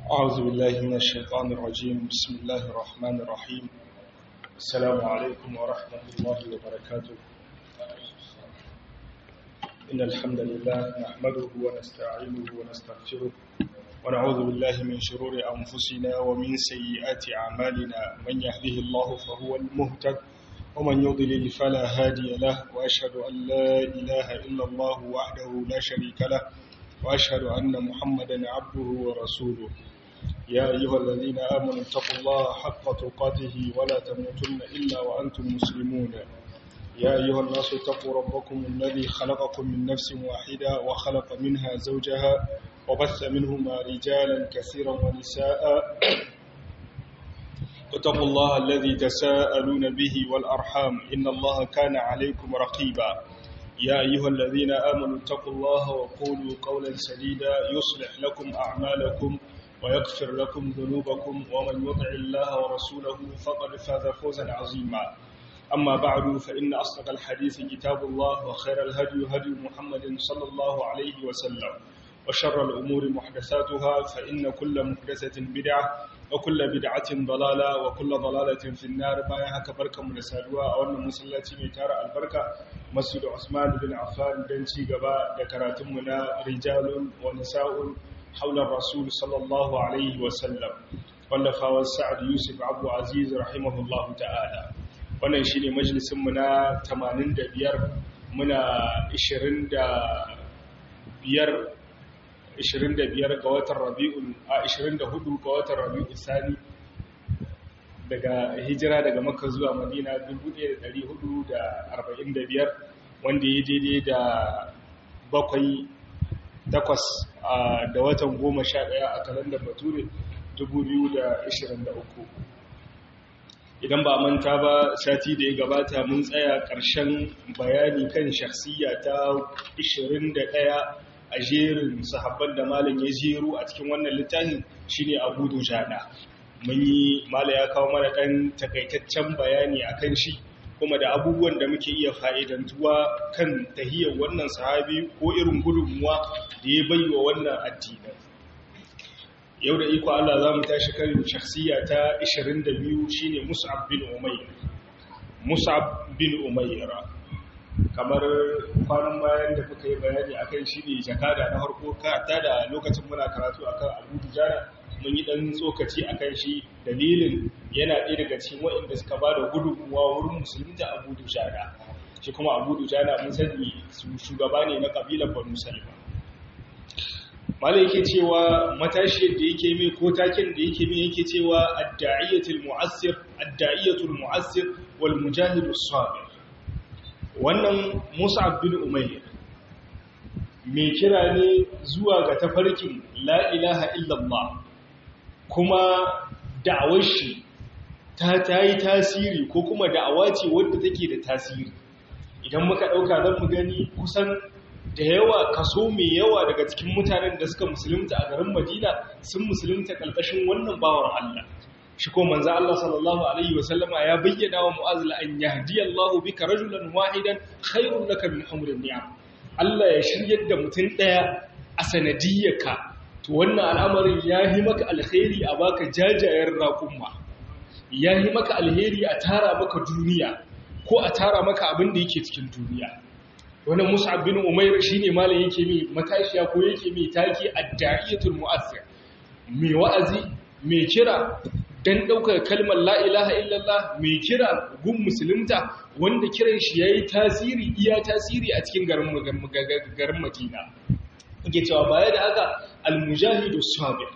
أعوذ بالله من الشيطان الرجيم بسم الله الرحمن الرحيم السلام عليكم ورحمة الله وبركاته إن الحمد لله نحمده ونستعينه ونستغفره ونعوذ بالله من شرور أنفسنا ومن سيئات أعمالنا من يهده الله فهو المهتد ومن يضلل فلا هادي له وأشهد أن لا إله إلا الله وحده لا شريك له وأشهد أن محمدا عبده ورسوله يا أيها الذين آمنوا اتقوا الله حق تقاته ولا تموتن إلا وأنتم مسلمون يا أيها الناس اتقوا ربكم الذي خلقكم من نفس واحدة وخلق منها زوجها وبث منهما رجالا كثيرا ونساء اتقوا الله الذي تساءلون به والأرحام إن الله كان عليكم رقيبا يا أيها الذين آمنوا اتقوا الله وقولوا قولا سديدا يصلح لكم أعمالكم ويغفر لكم ذنوبكم ومن يطع الله ورسوله فقد فاز فوزا عظيما أما بعد فإن أصدق الحديث كتاب الله وخير الهدي هدي محمد صلى الله عليه وسلم وشر الأمور محدثاتها فإن كل محدثة بدعة وكل بدعة ضلالة وكل ضلالة في النار بايها كبركة من السادوة أو أن مسلاتي ميتارة البركة مسجد عثمان بن عفان دنشي قباء ذكراتمنا رجال ونساء حول الرسول صلى الله عليه وسلم واللفا والسعد يوسف عبد عزيز رحمه الله تعالى wannan shine majalisin mu na 85 muna 25 25 ga watan Rabiul a 24 ga watan Rabiul Sani daga hijira daga Makka zuwa Madina 1445 wanda ya daidai da bakwai takwas da watan goma sha ɗaya a kalandar bature 2023 idan ba manta ba sati da ya gabata mun tsaya ƙarshen bayani kan shakhsiya ta 21 a jerin sahabban da malam ya jeru a cikin wannan littafin shine abu dujana mun yi mala ya kawo mana ɗan takaitaccen bayani akan shi kuma da abubuwan da muke iya fa'idantuwa kan tahiyar wannan sahabi ko irin gudunmuwa da ya bai wa wannan addinin. Yau da iko Allah za mu tashi kan shakhsiya ta 22 shine Mus'ab bin Umair. Mus'ab bin Umair. Kamar kwanan bayan da muka yi bayani akan shi ne jakada na harko ta da lokacin muna karatu akan Abu Dujana mun yi ɗan tsokaci a kan shi dalilin yana ɗaya daga cikin waɗanda suka ba da gudunmuwa wurin musulunta abu dujana shi kuma abu dujana mun sani shugaba ne na ƙabilar banu salima mala yake cewa matashiyar da yake mai ko taken da yake mai yake cewa adda'iyatul mu'assir adda'iyatul mu'assir wal mujahidus sabir wannan Musa bin Umayr mai kira ne zuwa ga tafarkin la ilaha illallah kuma da'awar shi ta ta yi tasiri ko kuma da'awa ce wadda take da tasiri idan muka ɗauka zan mu gani kusan da yawa kaso mai yawa daga cikin mutanen da suka musulunta a garin madina sun musulunta ƙarƙashin wannan bawar allah shi ko manzo Allah sallallahu alaihi wasallama ya bayyana wa mu'az la an yahdi Allahu bika rajulan wahidan khairun laka min humrin ni'am Allah ya shiryar da mutum daya a sanadiyyarka to wannan al'amarin ya yi maka alheri a baka jajayen raƙumma ya yi maka alheri a tara maka duniya ko a tara maka abin da yake cikin duniya wannan mus'ab bin umair shine malam yake mai matashiya ko yake mai taki ad-da'iyatul mu'azzir mai wa'azi mai kira dan daukar kalmar la ilaha illallah mai kira gun musulunta wanda kiran shi yayi tasiri iya tasiri a cikin garin garin Madina yake cewa baya da haka almujahidu sabir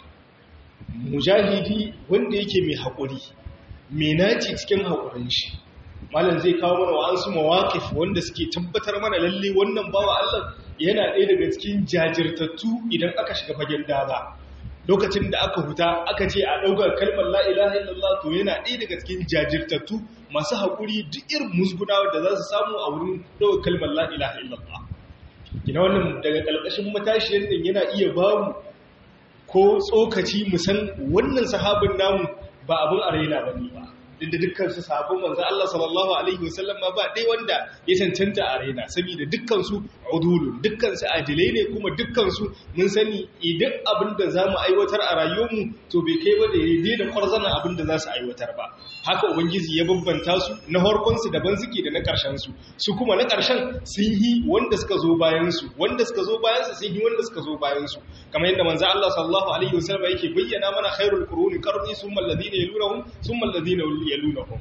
mujahidi wanda yake mai haƙuri mai naci cikin haƙurin shi malam zai kawo mana wa'ansu mawaƙif wanda suke tabbatar mana lalle wannan bawa Allah yana ɗaya daga cikin jajirtattu idan aka shiga fagen daga lokacin da aka huta aka ce a ɗaukar kalmar la ilaha illallah to yana ɗaya daga cikin jajirtattu masu haƙuri duk irin musgunawa da za su samu a wurin ɗaukar kalmar la ilaha illallah ina wannan daga ƙalƙashin matashiyar din yana iya bamu ko tsokaci musan wannan sahabin namu ba abin arena ba ne ba duk da dukkan su sahabban manzo Allah sallallahu alaihi wasallam ba dai wanda ya cancanta arena saboda dukkan su udulun dukkan su adilai ne kuma dukkan su mun sani idan abin da zamu aiwatar a rayuwarmu to bai kai ba da yayi da kwarzana abin da za su aiwatar ba haka ubangiji ya bambanta su na harkon su daban suke da na karshen su su kuma na karshen sun yi wanda suka zo bayan su wanda suka zo bayan su sun yi wanda suka zo bayan su kamar yadda manzo Allah sallallahu alaihi wasallam yake bayyana mana khairul quruni qarni summa alladhina yalunhum summa alladhina yalunhum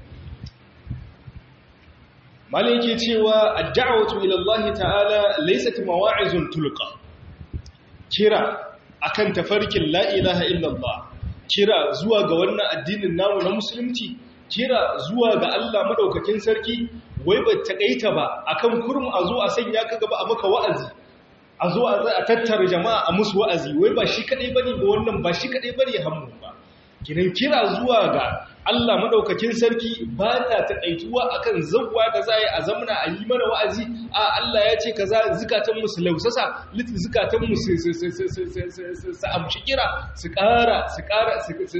malai yake cewa ad-da'watu ila Allah ta'ala laysat mawa'izun tulqa kira akan tafarkin la ilaha illallah kira zuwa ga wannan addinin namu na musulunci kira zuwa ga Allah madaukakin sarki wai ba takaita ba akan kurmu a zo a sanya ka gaba a maka wa'azi a zo a tattara jama'a a musu wa'azi wai ba shi kadai bane ba wannan ba shi kadai bane hammun ba kinan kira zuwa ga Allah madaukakin sarki ba ta taƙaituwa akan zawwa da za a zamana a yi mana wa'azi a Allah ya ce kaza zukatan mu su lausasa zukatan mu su amshi kira su ƙara su ƙara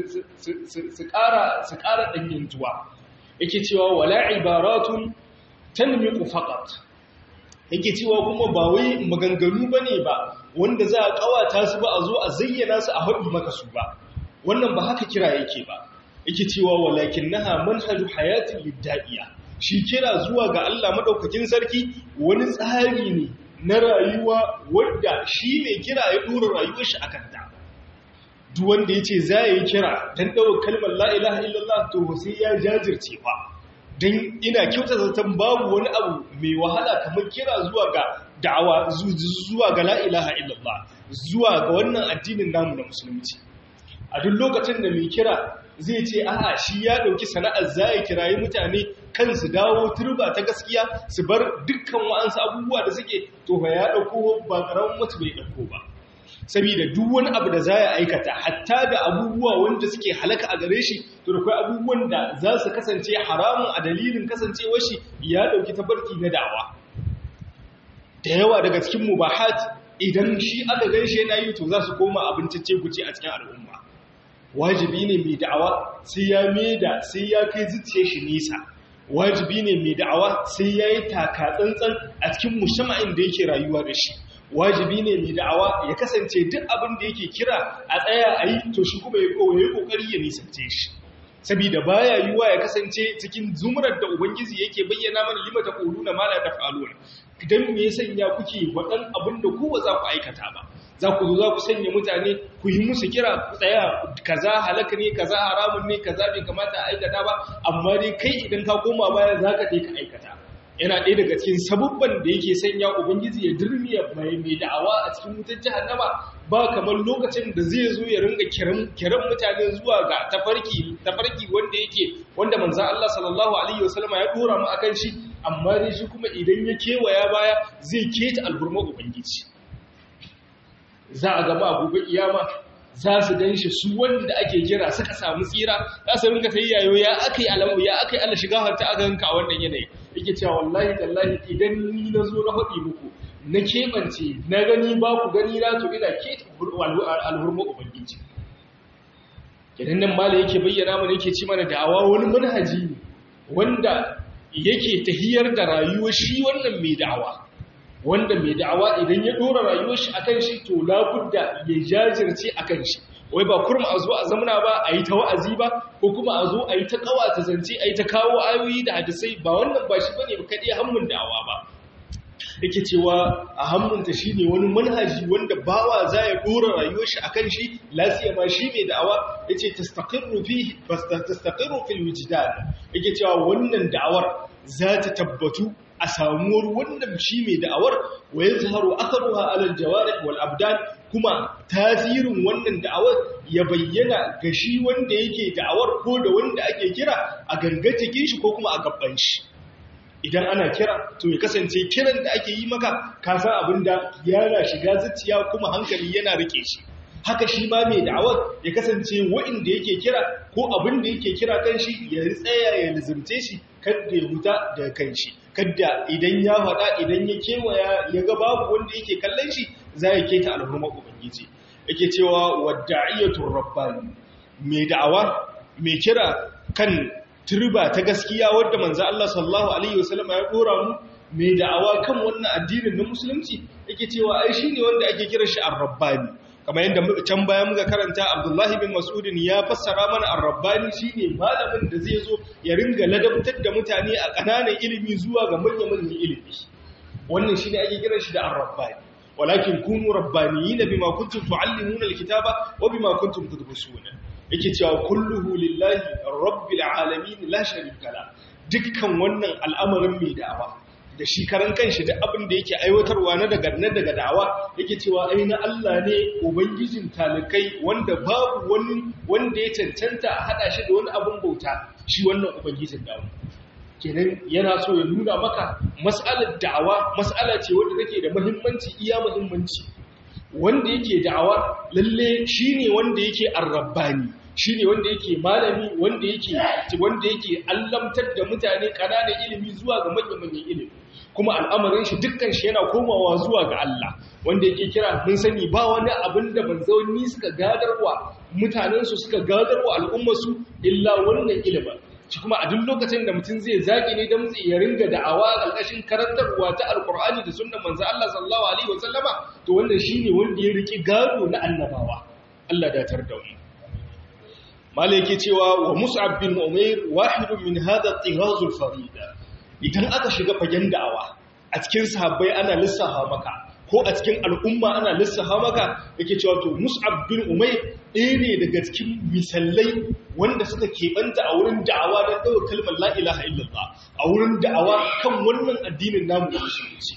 su ƙara su ƙara danyantuwa yake cewa wala ibaratun tanmiqu faqat yake cewa kuma ba wai maganganu bane ba wanda za a kawata su ba a zo a zayyana su a haɗu maka su ba wannan ba haka kira yake ba yake cewa walakin naha manhaju hayatin lidda'iya shi kira zuwa ga Allah madaukakin sarki wani tsari ne na rayuwa wanda shi mai kira ya dora rayuwar shi akan ta duk wanda yace za yi kira dan dawo kalmar la ilaha illallah to sai ya jajirce fa dan ina kyauta zaton babu wani abu mai wahala kamar kira zuwa ga da'awa zuwa ga la ilaha illallah zuwa ga wannan addinin namu na musulunci a duk lokacin da mai kira zai ce a'a shi ya dauki sana'ar zai kirayi mutane kan su dawo turba ta gaskiya su bar dukkan wa'ansu abubuwa da suke to fa ya dauko ba karamin mutu bai dauko ba saboda duk wani abu da zai aikata hatta da abubuwa wanda suke halaka a gare shi to da kai abubuwan da za su kasance haramun a dalilin kasancewar shi ya dauki tabarki na da'awa da yawa daga cikin mubahat idan shi aka gaishe yana yi to za su koma abincin guce a cikin al'umma wajibi ne mai da'awa sai ya da sai ya kai zuciya shi nisa wajibi ne mai da'awa sai ya yi taka tsantsan a cikin mushama'in da yake rayuwa da shi wajibi ne mai da'awa ya kasance duk abin da yake kira a tsaya a yi to shi kuma ya yi kokari ya nisance shi saboda baya yiwa ya kasance cikin zumurar da ubangiji yake bayyana mana lima ta quluna ma la taf'alun idan me ya sanya kuke wadan abin da ku ba za ku aikata ba za ku zo za ku sanya mutane ku yi musu kira ku tsaya kaza halaka ne kaza haramun ne kaza bai kamata a aikata ba amma dai kai idan ka koma baya za ka ka aikata yana ɗaya daga cikin sabubban da yake sanya ubangiji ya dirmiya mai mai da'awa a cikin wutar jahannama ba kamar lokacin da zai zo ya ringa kiran mutane zuwa ga tafarki tafarki wanda yake wanda manzon Allah sallallahu alaihi wasallam ya dora mu akan shi amma dai shi kuma idan ya kewaya baya zai keta alburma ubangiji za a gaba gobe iyama za su gan shi su wanda ake kira suka samu tsira za su rinka ta yayo ya aka yi alamu ya aka yi ala shiga harta a ganka a wannan yanayi yake cewa wallahi tallahi idan ni na zo na faɗi muku na keɓance na gani ba ku gani na to ina ke alhurma ubangiji idan nan mala yake bayyana mana yake ci mana da'awa wani manhaji ne wanda yake tahiyar da rayuwar shi wannan mai da'awa wanda mai da'awa idan ya dora rayuwar shi akan shi to labudda ya jajirce akan shi wai ba kurma a zo a zamana ba a yi ta wa'azi ba ko kuma a zo a yi ta kawa ta zance a yi ta kawo ayoyi da hadisai ba wannan ba shi bane ba kaɗai hammun da'awa ba yake cewa a hammunta shi ne wani manhaji wanda bawa za ya dora rayuwar shi akan shi lafiya ma shi mai da'awa ya ce tastaqirru fil wujdan yake cewa wannan da'awar za ta tabbatu a samuwar wannan shi mai da'awar wa ya zaharu akaruwa alal jawarih wal abdan kuma tasirin wannan da'awar ya bayyana ga shi wanda yake da'awar ko da wanda ake kira a ganga cikin shi ko kuma a gaban shi idan ana kira to ya kasance kiran da ake yi maka ka san abin da yana shiga zuciya kuma hankali yana rike shi haka shi ma mai da'awar ya kasance wa'inda yake kira ko abin da yake kira kan shi ya tsaya ya lizimce shi kadda ya huta daga kan shi kadda idan ya faɗa idan ya kewaya ya ga babu wanda yake kallon shi za ya keta alhurma ubangiji yake cewa wadda'iyatu rabbani mai da'awa mai kira kan turba ta gaskiya wadda manzo Allah sallallahu alaihi wasallam ya dora mu mai da'awa kan wannan addinin na musulunci yake cewa ai shine wanda ake kira shi ar-rabbani kamar yadda can baya muka karanta Abdullahi bin Mas'udin ya fassara mana ar-rabbani shine malamin da zai zo ya ringa ladabtar da mutane a kananan ilimi zuwa ga manyan ilimi wannan shine ake kiran shi da ar-rabbani walakin kunu rabbaniyina bima kuntum tuallimuna al-kitaba wa bima kuntum tadrusuna yake cewa kulluhu lillahi rabbil alamin la sharika la dukkan wannan al'amarin mai da'awa da shi karan kanshi da abin da yake aiwatarwa na daga na daga da'awa yake cewa ai na Allah ne ubangijin talikai wanda babu wani wanda ya cancanta a hada shi da wani abin bauta shi wannan ubangijin da'awa kenan yana so ya nuna maka mas'alar da'awa mas'ala ce wanda take da muhimmanci iya muhimmanci wanda yake da'awa lalle shine wanda yake arrabbani shine wanda yake malami wanda yake wanda yake allamtar da mutane kananan ilimi zuwa ga manyan ilimi kuma al'amarin shi dukkan shi yana komawa zuwa ga Allah wanda yake kira mun sani ba wani abin da manzanni suka gadarwa mutanen su suka gadarwa al'ummar su illa wannan ilimin shi kuma a duk lokacin da mutum zai zaki ne don zai ya ringa da'awa ƙarƙashin karantarwa ta alkur'ani da sunnan manzo Allah sallallahu alaihi wasallama to wannan shine wanda ya riki gado na annabawa Allah da tar da mu malai yake cewa wa mus'ab bin umair wahidun min hadha at-tighaz al-farida idan aka shiga fagen da'awa a cikin sahabbai ana lissafa maka ko a cikin al'umma ana lissafa maka yake cewa to mus'ab bin umair ɗaya ne daga cikin misalai wanda suka keɓanta a wurin da'awa don ɗaukar kalmar la'ilaha illallah a wurin da'awa kan wannan addinin namu da musulunci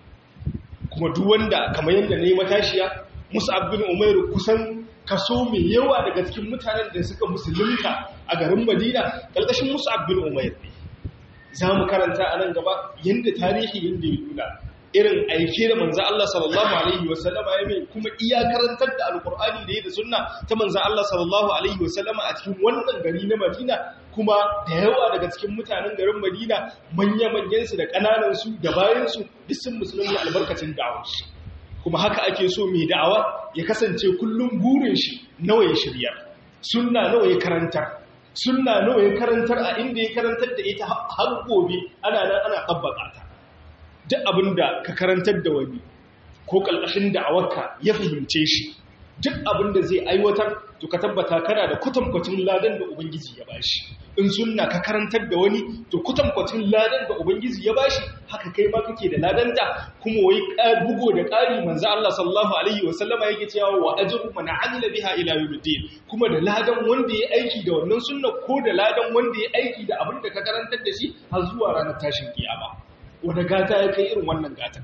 kuma duk wanda kamar yadda na yi matashiya mus'ab bin umair kusan kaso mai yawa daga cikin mutanen da suka musulunta a garin madina ƙarƙashin mus'ab bin umair ne za mu karanta a nan gaba yadda tarihi yadda ya nuna irin aike da manzan Allah sallallahu Alaihi wasallama ya mai kuma iya karantar da alkur'ani da ya da sunna ta manzan Allah sallallahu Alaihi wasallama a cikin wannan gari na Madina kuma da yawa daga cikin mutanen garin Madina manya-manyansu da ƙananansu da bayansu duk sun musulunci albarkacin da'awarsu kuma haka ake so mai da'awa ya kasance kullum burin shi nawa ya shirya sunna nawa ya karantar sunna nawa ya karantar a inda ya karantar da ita har gobe ana nan ana tabbata ta duk abin da ka karantar da wani ko ƙalƙashin da'awarka ya fahimce shi duk abin da zai aiwatar to ka tabbata kana da kutankwacin ladan da ubangiji ya bashi in sunna ka karantar da wani to kutankwacin ladan da ubangiji ya bashi haka kai ma kake da ladanta kuma wai bugo da ƙari manzo Allah sallallahu alaihi wa sallama yake cewa wa ajru man amila biha ila yawmiddin kuma da ladan wanda ya aiki da wannan sunna ko da ladan wanda ya aiki da abin da ka karantar da shi har zuwa ranar tashin kiyama wani gata ya kai irin wannan gata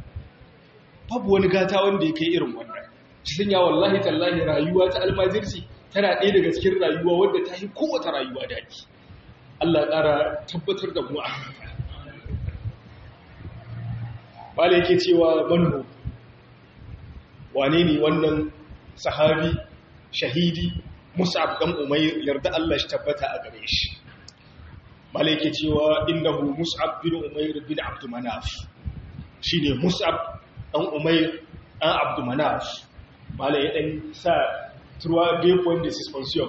babu wani gata wanda ya kai irin wannan cikin ya wallahi tallahi rayuwa ta almajirci tana ɗaya daga cikin rayuwa wadda ta yi kowace rayuwa daɗi Allah ƙara tabbatar da mu a haka bala yake cewa manho wane ne wannan sahabi shahidi musab dan umayr yarda Allah shi tabbata a gare shi bala yake cewa innahu mus'ab bin umayr bin abd manaf shine mus'ab dan umayr dan abd manaf bala ya dan sa trois deux points de suspension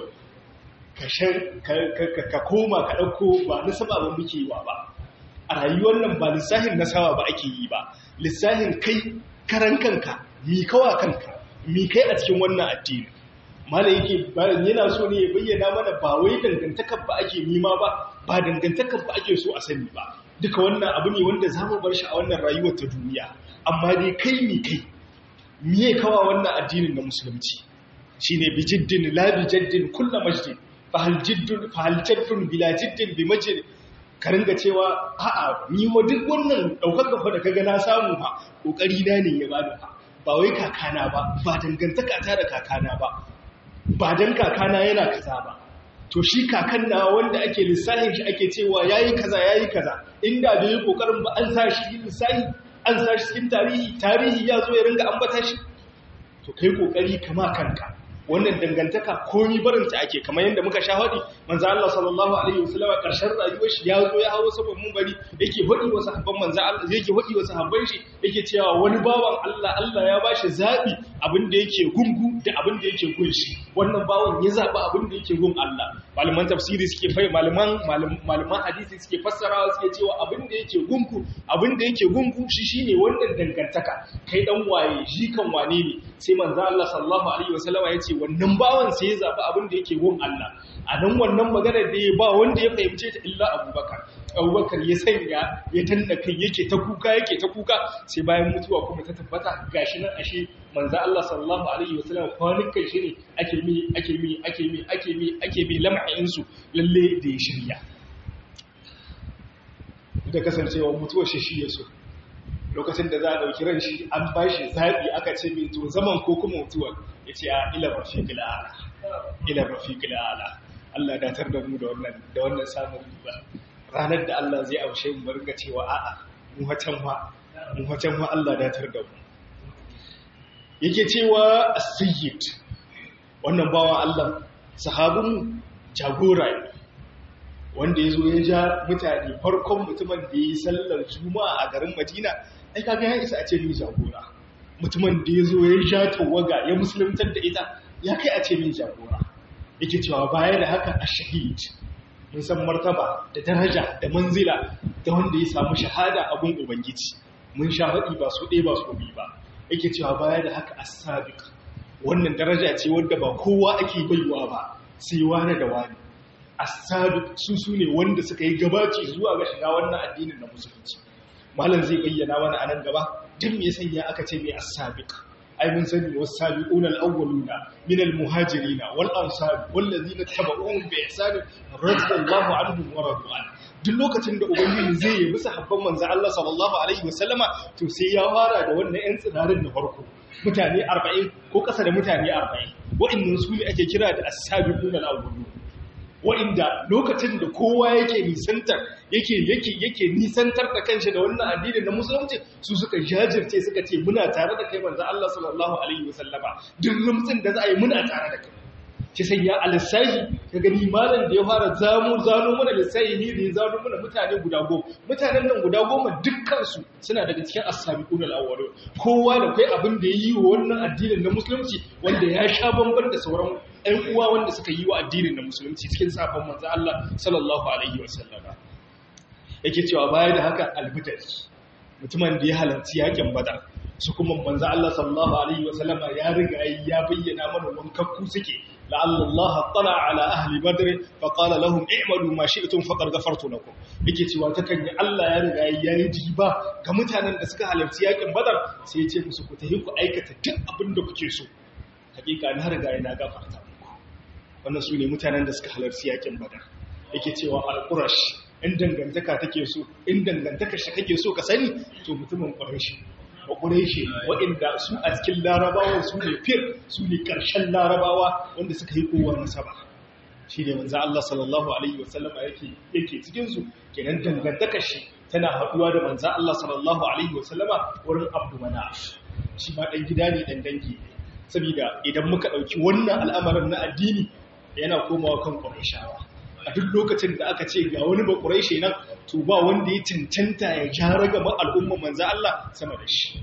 ka koma ka ɗauko ba nasaba ba muke yi wa ba a rayuwar nan ba lissahin nasawa ba ake yi ba lissahin kai karan kanka mi kawa kanka mi kai a cikin wannan addini mala yake bayan yana so ne ya bayyana mana ba wai dangantakar ba ake nima ba ba dangantakar ba ake so a sani ba duka wannan abu ne wanda za mu bar shi a wannan rayuwar ta duniya amma dai kai mi kai miye kawa wannan addinin na musulunci shine bi jiddin la bi jaddin kullu majdin fahal jiddun fahal jaddun bila jiddin bi majid ka ringa cewa a'a ni wa duk wannan daukar kafa da kaga na samu fa kokari na ne ya bani fa ba wai kakana ba ba dangantaka ta da kakana ba ba dan kakana yana kaza ba to shi kakan na wanda ake lissahin shi ake cewa yayi kaza yayi kaza inda da yi kokarin ba an sa shi lissahi an sa shi cikin tarihi tarihi ya zo ya ringa ambata shi to kai kokari kama kanka wannan dangantaka komi barinta ake kamar yadda muka sha haɗi manzo Allah sallallahu alaihi wasallam a ƙarshen rayuwar shi ya zo ya hawo saboda mun bari yake haɗi wa sahabban manzo Allah yake haɗi wa sahabban shi yake cewa wani bawan Allah Allah ya bashi zabi abin da yake gungu da abin da yake gun shi wannan bawan ya zaba abin da yake gun Allah malaman tafsiri suke fai malaman malaman hadisi suke fassarawa suke cewa abin da yake gungu abin da yake gungu shi shine wannan dangantaka kai dan waye shi kan wane ne sai manzo Allah sallallahu alaihi wasallam ya ce wannan bawan sai ya zaɓi abin da yake gun Allah a nan wannan maganar da ya ba wanda ya fahimce ta illa abubakar abubakar ya sanya ya tanna kai yake ta kuka yake ta kuka sai bayan mutuwa kuma ta tabbata gashi nan ashe manzo Allah sallallahu alaihi wasallam kwanukan shi ne ake mi ake mi ake mi ake mi ake mi lam'in su lalle da ya shirya da kasancewa mutuwar shi shi ya so lokacin da za a ɗauki ran shi an ba shi zaɓi aka ce mai to zaman ko kuma mutuwar ya ce a ilar rafiƙil ala ilar rafiƙil ala Allah datar da mu da wannan da wannan samun riba ranar da Allah zai amshe mu barga cewa a'a mu hacan wa mu hacan wa Allah datar da mu yake cewa as-sayyid wannan bawa Allah sahabun jagora ne wanda ya zo ya ja mutane farkon mutumin da ya yi sallar juma'a a garin madina ai kaga ya isa a ce min jagora mutumin da ya zo ya ja tawaga ya musuluntar da ita ya kai a ce min jagora yake cewa baya da haka a shahid mun san martaba da daraja da manzila da wanda ya samu shahada a gun ubangiji mun sha faɗi ba su ɗaya ba su biyu ba yake cewa baya da haka as-sabiq wannan daraja ce wanda ba kowa ake baiwa ba sai wani da wani as-sabiq su sune wanda suka yi gabaci zuwa ga shiga wannan addinin na musulunci malam zai bayyana mana anan gaba duk me sanya aka ce mai as-sabiq ai mun sani was-sabiquna al-awwaluna min al-muhajirin wal ansar wal ladina tabauhum bi ihsan radiyallahu anhum wa radu an duk lokacin da ubangiji zai yi bisa habban manzo Allah sallallahu alaihi wasallama to sai ya fara da wannan yan tsirarin na farko mutane 40 ko kasa da mutane 40 wa'annan su ne ake kira da as-sabiquna al-awwaluna wa'inda lokacin da kowa yake nisantar yake yake yake nisantar da kanshi da wannan addini na musulunci su suka jajirce suka ce muna tare da kai manzo Allah sallallahu alaihi wasallama duk rumtsin da za a yi muna tare da kai ki sanya alisahi ka gani malam da ya fara zamu zano mana lissahi ne da ya zano mana mutane guda goma mutanen nan guda goma dukkan su suna daga cikin as-sabiqun al-awwalun kowa da kai abin da yayi wa wannan addinin na musulunci wanda ya sha bamban da sauran ɗan uwa wanda suka yi wa addinin na musulunci cikin sabon manzo Allah sallallahu alaihi wasallama yake cewa baya da haka albidari mutumin da ya halarci yakin badar su kuma manzo Allah sallallahu alaihi wasallama ya riga ya bayyana mana wankakku suke la'alla Allah tala ala ahli badr fa qala lahum i'malu ma shi'tum faqad ghafartu lakum yake cewa takan yi Allah ya riga ya yi diba ga mutanen da suka halarci yakin badar sai ya ce musu ku tafi ku aikata duk abin da kuke so hakika na riga na gafarta muku wannan su ne mutanen da suka halarci yakin badar yake cewa al-qurash in dangantaka take so in dangantaka shi kake so ka sani to mutumin quraishi ba quraishi waɗanda su a cikin larabawa su ne fir su ne ƙarshen larabawa wanda suka yi kowa nasaba shi ne manzo Allah sallallahu alaihi wasallama yake yake cikin su kenan dangantaka shi tana haɗuwa da manzo Allah sallallahu alaihi wasallama wurin Abdul Manaf shi ma dan gida ne dan dangi ne saboda idan muka ɗauki wannan al'amarin na addini yana komawa kan ƙuraishawa a duk lokacin da aka ce ga wani ba ƙuraishe nan to ba wanda ya cancanta ya jara gaba al'umma manza Allah sama da shi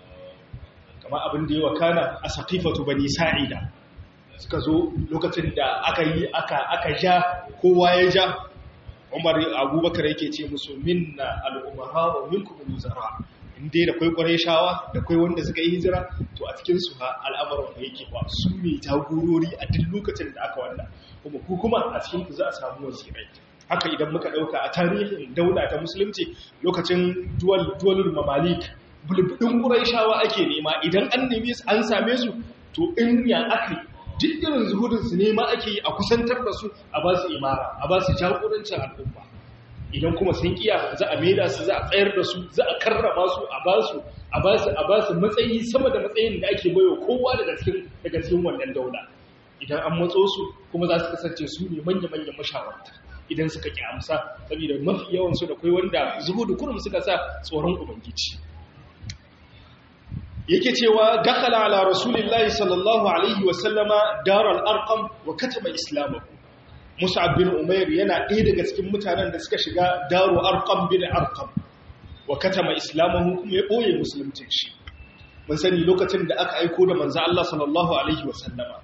kama abin da ya wakana a saƙifatu bani sa'ida suka zo lokacin da aka yi aka ja kowa ya ja umar abubakar yake ce musu minna al'umara wa minkum al-muzara inda da kwai kwarai shawa da kwai wanda suka yi hijira to a cikin su ha al'amarin da yake ba su ne jagorori a duk lokacin da aka wannan kuma ku kuma a cikin ku za a samu wazirai haka idan muka dauka a tarihin daula ta musulunci lokacin duwal duwalul mamalik bulbudin kwarai shawa ake nema idan an neme su an same su to in ya aka duk irin zuhudin su nema ake yi a kusantar da su a ba su imara a ba su jagorancin al'umma idan kuma sun kiya za a maida su za a tsayar da su za a karrama su a ba su a ba su a ba su matsayi sama da matsayin da ake bayo kowa daga cikin daga cikin wannan daula idan an matso su kuma za su kasance su ne manya manyan mashawarta idan suka ki amsa saboda mafi yawan su da kai wanda zuhudu kurum suka sa tsoron ubangiji yake cewa dakhala ala rasulillahi sallallahu alaihi wa sallama daral arqam wa katama islamahu mus'ab bin umair yana ɗaya daga cikin mutanen da suka shiga daru arqam bin arqam wa katama islamahu kuma ya boye musulunci shi mun sani lokacin da aka aiko da manzo Allah sallallahu alaihi wa sallama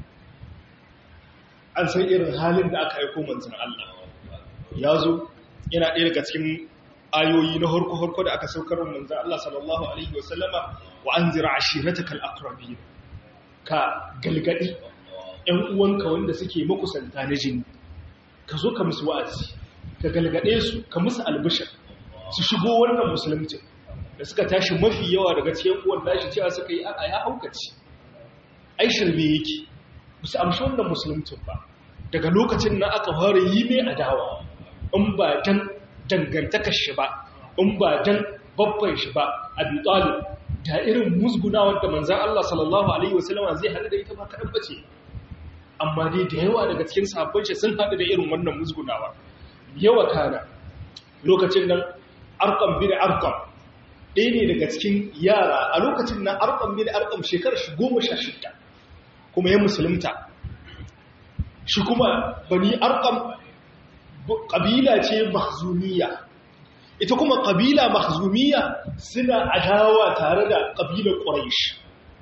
an san irin halin da aka aiko manzon Allah ya zo yana ɗaya daga cikin ayoyi na harko-harko da aka saukar manzan Allah sallallahu Alaihi wasallama wa an zira a shiratakal akrabi ka galgadi ‘yan uwanka wanda suke makusanta na jini ka zo ka musu wa'azi ka galgade su ka musu albishir su shigo wannan musulunci da suka tashi mafi yawa daga cikin uwan dashi cewa suka yi a ya haukaci ai shirme yake su amshi wannan musulunci ba daga lokacin na aka fara yi mai adawa in ba dan dangantakar shi ba in ba dan babban shi ba abi talib da irin musgunawar da manzan Allah sallallahu alaihi wasallama zai hada da ita ba kaɗan bace amma dai da yawa daga cikin sahabban shi sun hada da irin wannan musgunawa yawa kana lokacin nan arqam bin arqam ɗaya ne daga cikin yara a lokacin nan arqam bin arqam shekarar shi goma sha shida kuma ya musulunta shi kuma bani arqam ƙabila ce mahzumiya ita kuma ƙabila mahzumiya suna adawa tare da ƙabilar ƙuraish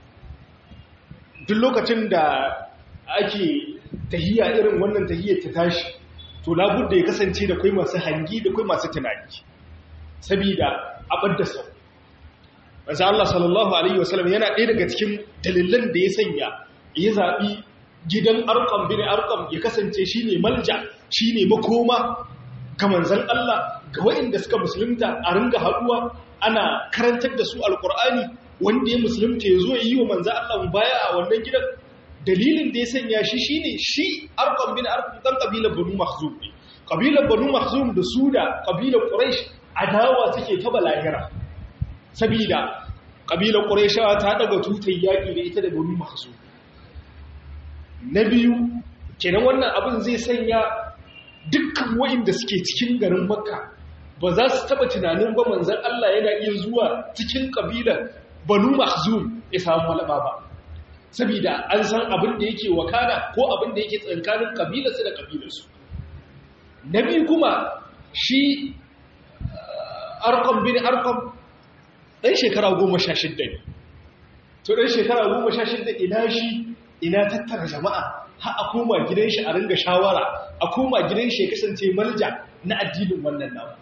duk lokacin da ake tahiya irin wannan tahiyar ta tashi to labudda ya kasance da kai masu hangi da kai masu tunani sabida abar da sau masu Allah sallallahu Alaihi wasallam yana ɗaya daga cikin dalilan da ya sanya ya zaɓi gidan arkam bin arkam ya kasance shi ne malja shi ne makoma ga manzan Allah ga waɗanda suka musulunta a ringa haɗuwa ana karantar da su alƙur'ani wanda ya musulunta ya zo ya yi wa manzan Allah baya a wannan gidan dalilin da ya sanya shi shi ne shi arkam bin arkam ɗan ƙabilar banu mahzum ne ƙabilar banu mahzum da su da ƙabilar ƙuraish adawa suke ta balahira sabida ƙabilar ƙuraishawa ta ɗaga tutar yaƙi da ita da banu mahzum na biyu kenan wannan abin zai sanya dukkan wa'inda suke cikin garin makka ba za su taba tunanin ba manzan Allah yana iya zuwa cikin kabilar banu mahzum ya samu malaba ba saboda an san abin da yake wakana ko abin da yake tsankanin kabilarsu da kabilarsu na biyu kuma shi arkam bin arkam ɗan shekara goma sha shidda ne to ɗan shekara goma sha shidda ina shi ina tattara jama'a har a koma gidan shi a ringa shawara a koma gidan shi ya kasance malja na addinin wannan namu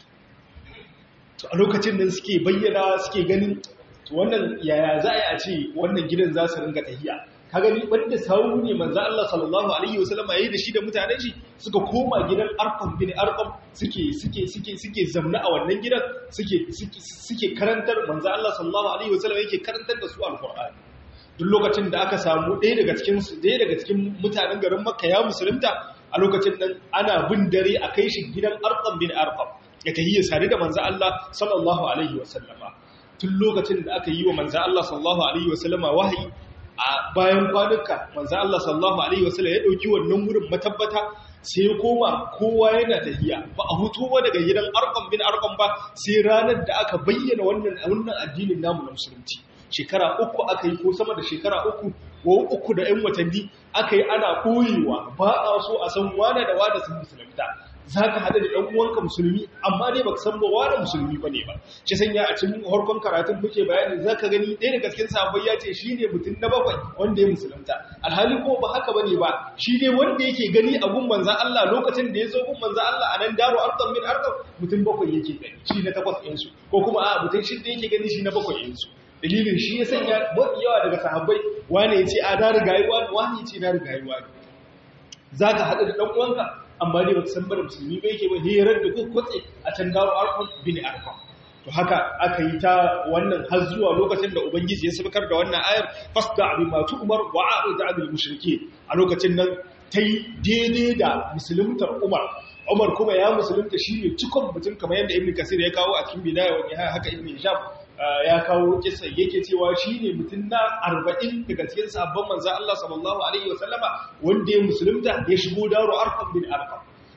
to a lokacin da suke bayyana suke ganin to wannan yaya za a yi a ce wannan gidan za su ringa tahiya ka gani wanda sawu ne manzo Allah sallallahu alaihi wasallam yayi da shi da mutanen shi suka koma gidan Arqam bin Arqam suke suke suke suke zamna a wannan gidan suke suke karantar manzo Allah sallallahu alaihi wasallam yake karantar da su alqur'ani duk lokacin da aka samu ɗaya daga cikin ɗaya daga cikin mutanen garin Makka ya musulunta a lokacin nan ana bin dare a kai shi gidan Arqam bin Arqam ya tahiyya sare da manzo Allah sallallahu alaihi wasallama tun lokacin da aka yi wa manzo Allah sallallahu alaihi wasallama wahayi a bayan kwanuka manzo Allah sallallahu alaihi wasallam ya dauki wannan wurin matabbata sai ya koma kowa yana tahiya ba a hutu ba daga gidan Arqam bin Arqam ba sai ranar da aka bayyana wannan wannan addinin namu na musulunci shekara uku aka yi ko sama da shekara uku ko uku da 'yan watanni aka yi ana koyewa ba a so a san wane da wane sun musulunta za ka haɗa da ɗan uwanka musulmi amma dai baka san ba wane musulmi ba ne ba shi sanya a cikin harkon karatun muke bayani za ka gani ɗaya daga cikin sahabbai ya ce shi ne mutum na bakwai wanda ya musulunta alhali ko ba haka ba ne ba shi ne wanda yake gani a gun manzan Allah lokacin da ya zo gun manzan Allah a nan daro arkam min arkam mutum bakwai yake gani shi na takwas ɗinsu ko kuma a mutum shidda yake gani shi na bakwai ɗinsu dalilin shi ya sanya mafi yawa daga sahabbai wane ya ce a na rigayi wani wani ya ce na rigayi wani za ka haɗu da ɗan uwanka amma dai baka san bada musulmi ba yake ba hirar da kuka kwatse a can garo arkon bin arkon to haka aka yi ta wannan har zuwa lokacin da ubangiji ya sabakar da wannan ayar fasda abin matu umar wa a'rid anil mushrike a lokacin nan ta yi daidai da musuluntar umar umar kuma ya musulunta shi ne cikon mutum kamar yadda ibn kasir ya kawo a cikin bidaya wani haka ibn hisham ya kawo kisa yake cewa shi ne mutum na arba'in daga cikin sabon manzan Allah sallallahu Alaihi wasallama wanda ya musulunta ya shigo daro arkam bin arkam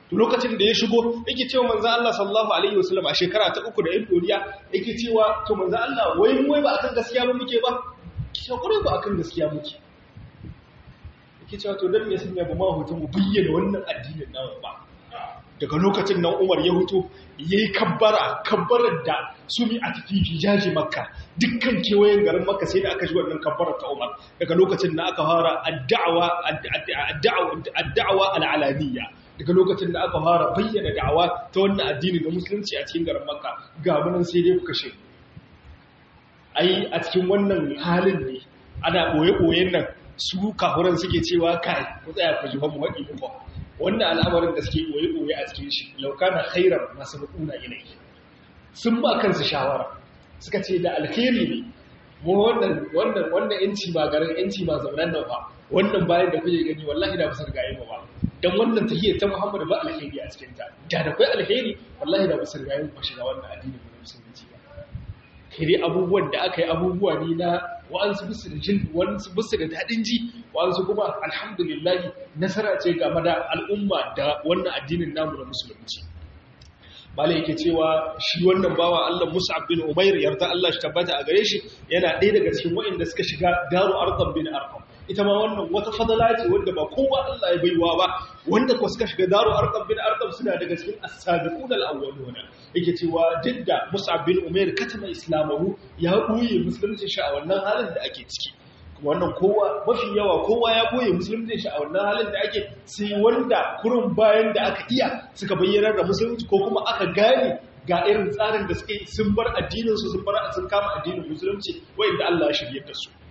lokacin da ya shigo yake cewa manzo Allah sallallahu alaihi wasallam a shekara ta uku da yan doriya yake cewa to manzo Allah wai mu wai ba akan gaskiya ba muke ba kice kure ba akan gaskiya muke yake cewa to dan me sun yaba ma hutun mu bayyana wannan addinin namu ba daga lokacin nan Umar ya huto yayi kabbara kabbarar da sumi a tafi jaji makka dukkan kewayen garin makka sai da aka ji wannan kabbarar ta Umar daga lokacin da aka fara addawa addawa al'alaniya daga lokacin da aka fara bayyana da'awa ta wannan addini da musulunci a cikin garin makka ga munan sai dai ku kashe ai a cikin wannan halin ne ana boye-boyen nan su kafuran suke cewa kai ku tsaya ku ji mu waɗi muku wannan al'amarin da suke ɓoye-ɓoye a cikin shi laukana khairar masu rukuna yanayi sun ba kansu shawara suka ce da alheri ne mu wannan wannan wannan yanci ba garin yanci ba zaunan nan ba wannan bayan da kuke gani wallahi da busar gaye ba dan wannan tahiyar ta Muhammadu ba alheri a cikin ta da da kai alheri wallahi da busar gaye ba shiga wannan addini ba musulunci ba kai dai abubuwan da aka yi abubuwa ne na wa'ansu bisu da jin wa'ansu bisu da daɗin ji wa'ansu kuma alhamdulillahi nasara ce game da al'umma da wannan addinin namu na musulunci bala yake cewa shi wannan bawa Allah Mus'ab bin Umair yarda Allah shi tabbata a gare shi yana ɗaya daga cikin waɗanda suka shiga Daru Arqam bin Arqam ita ma wannan wata fadala ce wanda ba kowa Allah ya baiwa ba wanda ko suka shiga Daru Arqam bin Arqam suna daga cikin as-sabiqun al-awwalun yake cewa didda Mus'ab bin Umair katama islamahu ya buye musulunci shi a wannan halin da ake ciki wannan kowa mafi yawa kowa ya boye musulunci shi a wannan halin da ake sai wanda kurun bayan da aka iya suka bayyana da musulunci ko kuma aka gane ga irin tsarin da suke sun bar addinin su sun bar sun kama addinin musulunci wanda Allah ya shirye da su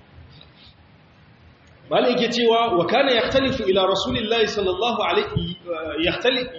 malai yake cewa wa kana yahtalifu ila rasulillahi sallallahu alaihi yahtalif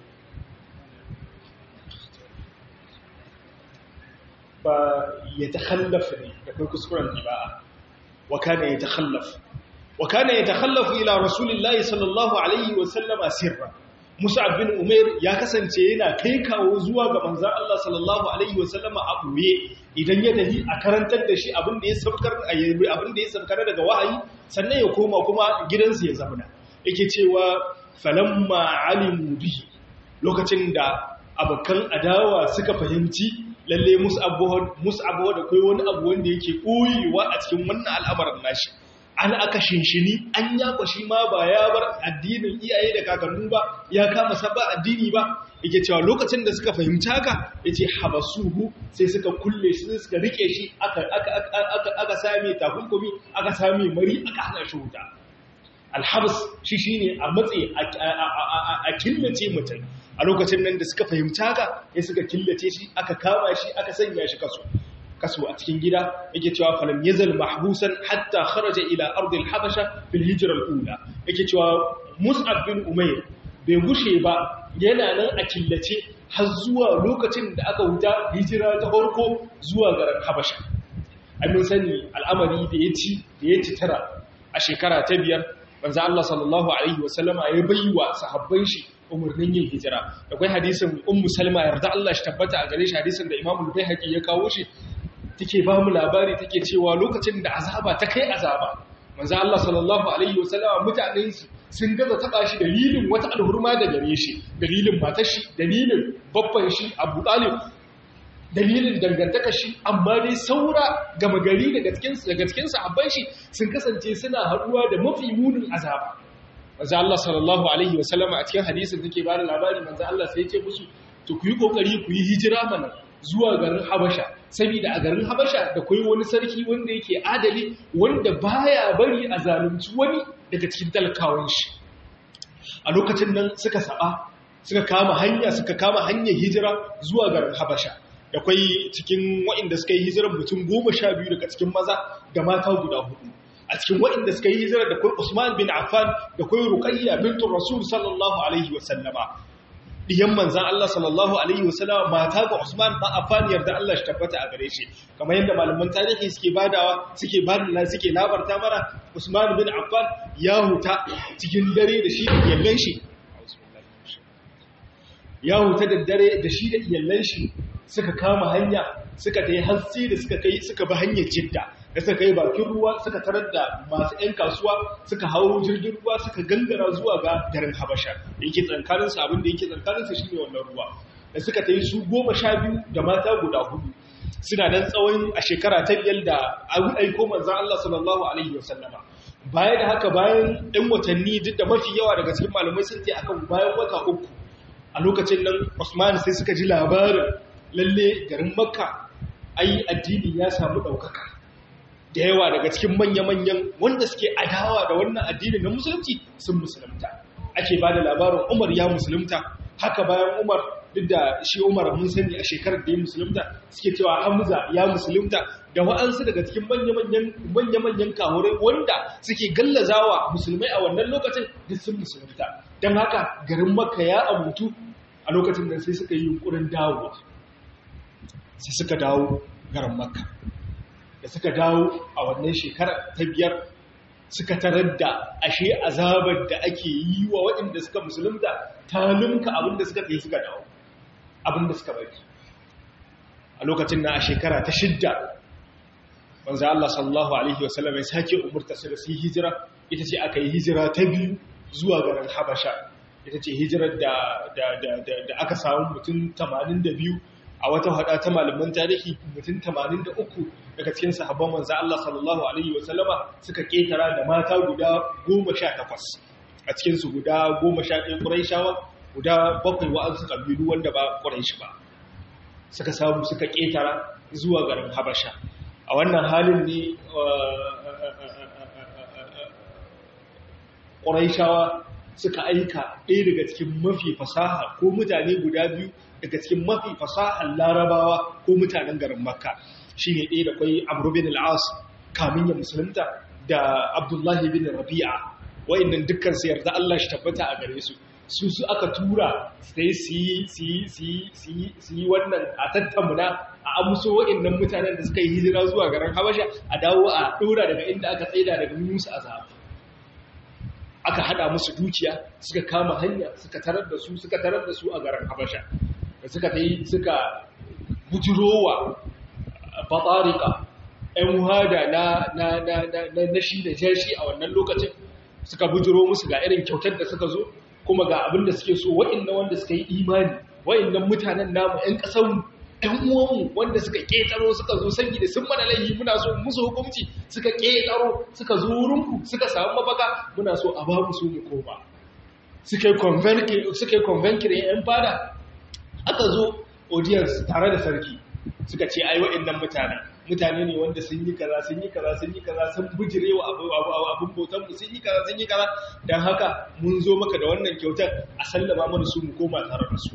ba ya takhallafa ne da kai kuskuren iba'a وكان يتخلف وكان يتخلف إلى رسول الله صلى الله عليه وسلم سرا Musa'ab bin Umair ya kasance yana kai kawo zuwa ga manzon Allah sallallahu alaihi wasallam a buye idan ya tafi a karantar da shi abin da ya sabkar abin da ya sabkar daga wahayi sannan ya koma kuma gidansa ya zamana yake cewa falamma alimu bihi lokacin da abokan adawa suka fahimci lalle mus'ab da kai wani abu wanda yake koyewa a cikin wannan al'amarin nashi an aka shinshini an ya kwashi ma ba ya bar addinin iyaye da kakannu ba ya kama sabba addini ba yake cewa lokacin da suka fahimci haka yace habasuhu sai suka kulle shi suka rike shi aka aka aka aka same takunkumi aka same mari aka hana shi wuta alhabas shi shine a matse a killace mutum a lokacin nan da suka fahimci haka ya suka killace shi aka kama shi aka sanya shi kaso kaso a cikin gida yake cewa falam yazal mahbusan hatta kharaja ila ardil habasha fil hijra al ula yake cewa mus'ab bin umayr bai gushe ba yana nan a killace har zuwa lokacin da aka huta hijira ta farko zuwa garin habasha ai mun sani al'amari da ya ci da ya ci tara a shekara ta biyar manzo Allah sallallahu alaihi wasallama ya baiwa sahabban shi umarnin yin hijira akwai hadisin ummu salma yarda Allah shi tabbata a gare shi hadisin da Imam al-Baihaqi ya kawo shi take ba mu labari take cewa lokacin da azaba ta kai azaba manzo Allah sallallahu alaihi wasallama mutanen su sun gaza taba shi dalilin wata alhurma da gare shi dalilin matar shi dalilin babban shi Abu Talib dalilin dangantaka shi amma dai saura gama gari daga cikin daga cikin sahabban shi sun kasance suna haduwa da mafi munin azaba manzo Allah sallallahu alaihi wasallama a cikin hadisin take bada labari manzo Allah sai ya ce musu to ku yi kokari ku yi hijira mana zuwa garin Habasha saboda a garin Habasha da kai wani sarki wanda yake adali wanda baya bari a zalunci wani daga cikin talakawan shi a lokacin nan suka saba suka kama hanya suka kama hanyar hijira zuwa garin Habasha da kwai cikin waɗanda suka yi hijirar mutum goma sha biyu daga cikin maza da mata guda hudu a cikin waɗanda suka yi hijirar da kwai Usman bin Affan da kwai Ruqayya bintu Rasul sallallahu alaihi wa sallama diyan manzan Allah sallallahu alaihi wa sallama mata ga Usman bin Affan yarda Allah shi tabbata a gare shi kamar yadda malaman tarihi suke badawa suke bada suke labarta mana Usman bin Affan ya huta cikin dare da shi da iyalan shi ya huta da dare da shi da iyalan shi suka kama hanya suka ta yi hatsi da suka kai suka bi hanyar jidda da suka kai bakin ruwa suka tarar da masu 'yan kasuwa suka hau jirgin ruwa suka gangara zuwa ga garin habasha yake tsankaninsa abin da yake tsankaninsa shi ne wannan ruwa da suka ta yi su goma sha biyu da mata guda hudu suna nan tsawon a shekara ta biyar da an aiko manzan Allah sallallahu alaihi wasallama baya da haka bayan ɗan watanni duk da mafi yawa daga cikin malamai sun ce akan bayan wata uku a lokacin nan Usman sai suka ji labarin lalle garin Makka ai addini ya samu ɗaukaka da yawa daga cikin manya-manyan wanda suke adawa da wannan addini na musulunci sun musulunta ake ba da labarin Umar ya musulunta haka bayan Umar duk da shi Umar mun sani a shekarar da ya musulunta suke cewa Hamza ya musulunta da wa'ansu daga cikin manya-manyan manya-manyan kahurai wanda suke gallazawa musulmai a wannan lokacin duk sun musulunta don haka garin Makka ya abutu a lokacin nan sai suka yi yunkurin dawo sai suka dawo garin Makka da suka dawo a wannan shekarar ta biyar suka tarar da ashe azabar da ake yi wa waɗanda suka musulunta ta lumka abinda suka tsaye suka dawo abinda suka bari a lokacin na a shekara ta shidda wanzu Allah sallallahu Alaihi wasallam ya sake umurta su da su yi hijira ita ce aka yi hijira ta biyu zuwa garin habasha ita ce hijirar da aka samu mutum 82 a wata hada ta malaman tarihi mutum 83 daga cikin sahabban manzo Allah sallallahu alaihi wasallama suka ketara da mata guda 18 a cikin su guda 11 Qurayshawa guda bakwai wa'ansu kabilu wanda ba Quraysh ba suka samu suka ketara zuwa garin Habasha a wannan halin ne Qurayshawa suka aika ɗaya daga cikin mafi fasaha ko mutane guda biyu daga cikin mafi fasahar larabawa ko mutanen garin makka shi ne ɗaya da kwai amru bin al'as kamin ya musulunta da abdullahi bin rabi'a wa'innan dukkan su yarda Allah shi tabbata a gare su su su aka tura sai su yi wannan a tattamuna a amso wa'innan mutanen da suka yi hijira zuwa garin habasha a dawo a ɗora daga inda aka tsaida daga musu azab aka hada musu dukiya suka kama hanya suka tarar da su suka tarar da su a garin habasha da suka ta yi suka bujirowa batarika ‘yan hada na shi da jashi a wannan lokacin suka bujiro musu ga irin kyautar da suka zo kuma ga abin da suke so wa'inda wanda suka yi imani wa'innan mutanen namu ‘yan ƙasanmu ‘yan uwanmu wanda suka ƙetaro suka zo sanyi da sun mana laihi muna so musu hukumci suka ƙetaro suka zo wurinku suka samu mafaka muna so a ba mu su mu koma suka yi convenkirin ‘yan fada aka zo audience tare da sarki suka ce ai waɗannan mutanen mutane ne wanda sun yi kaza sun yi kaza sun yi kaza sun bujire wa abin bautan mu sun yi kaza sun yi kaza don haka mun zo maka da wannan kyautar a sallama mana su mu koma tare da su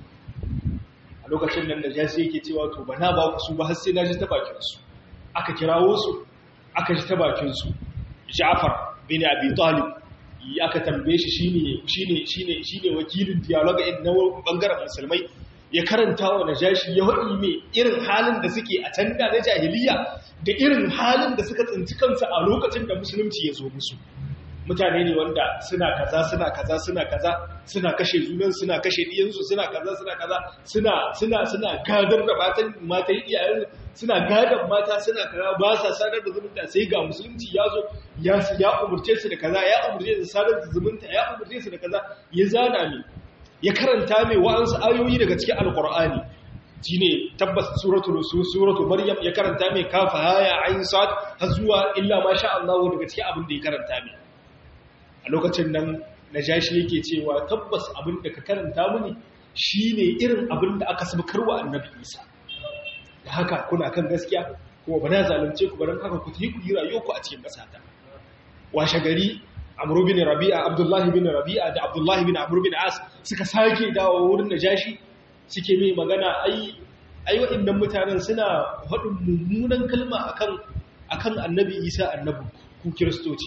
a lokacin nan da jasi yake cewa to ba na ba ku su ba har sai na ji ta bakin su aka kirawo su aka ji ta bakin su Ja'far bin Abi Talib aka tambaye shi shine shine shine shine wakilin dialogue din na bangaren musulmai ya karanta wa najashi ya wadi me irin halin da suke a can da na jahiliya da irin halin da suka tsinci kansu a lokacin da musulunci ya zo musu mutane ne wanda suna kaza suna kaza suna kaza suna kashe junan suna kashe diyansu suna kaza suna kaza suna suna suna gadar da matan matan iyayen suna gadar mata suna kaza ba sa sadar da zumunta sai ga musulunci ya zo ya ya umurce su da kaza ya umurce su sadar da zumunta ya umurce su da kaza ya zana ne ya karanta mai wa'ansu ayoyi daga cikin alqur'ani shine tabbas suratul suratul maryam ya karanta mai kafa haya ayin sad har zuwa illa ma sha Allah daga cikin abin da ya karanta mai a lokacin nan najashi yake cewa tabbas abin da ka karanta mini shine irin abin da aka sabkarwa annabi Isa da haka kuna kan gaskiya kuma ba na zalunce ku baran haka ku yi ku yi rayuwarku a cikin ƙasata washe gari Amr bin Rabi'a Abdullah bin Rabi'a da Abdullah bin Amr bin As suka sake dawo wurin najashi suke mai magana ai ai waɗannan mutanen suna faɗin mummunan kalma akan akan annabi Isa annabi ku kiristoci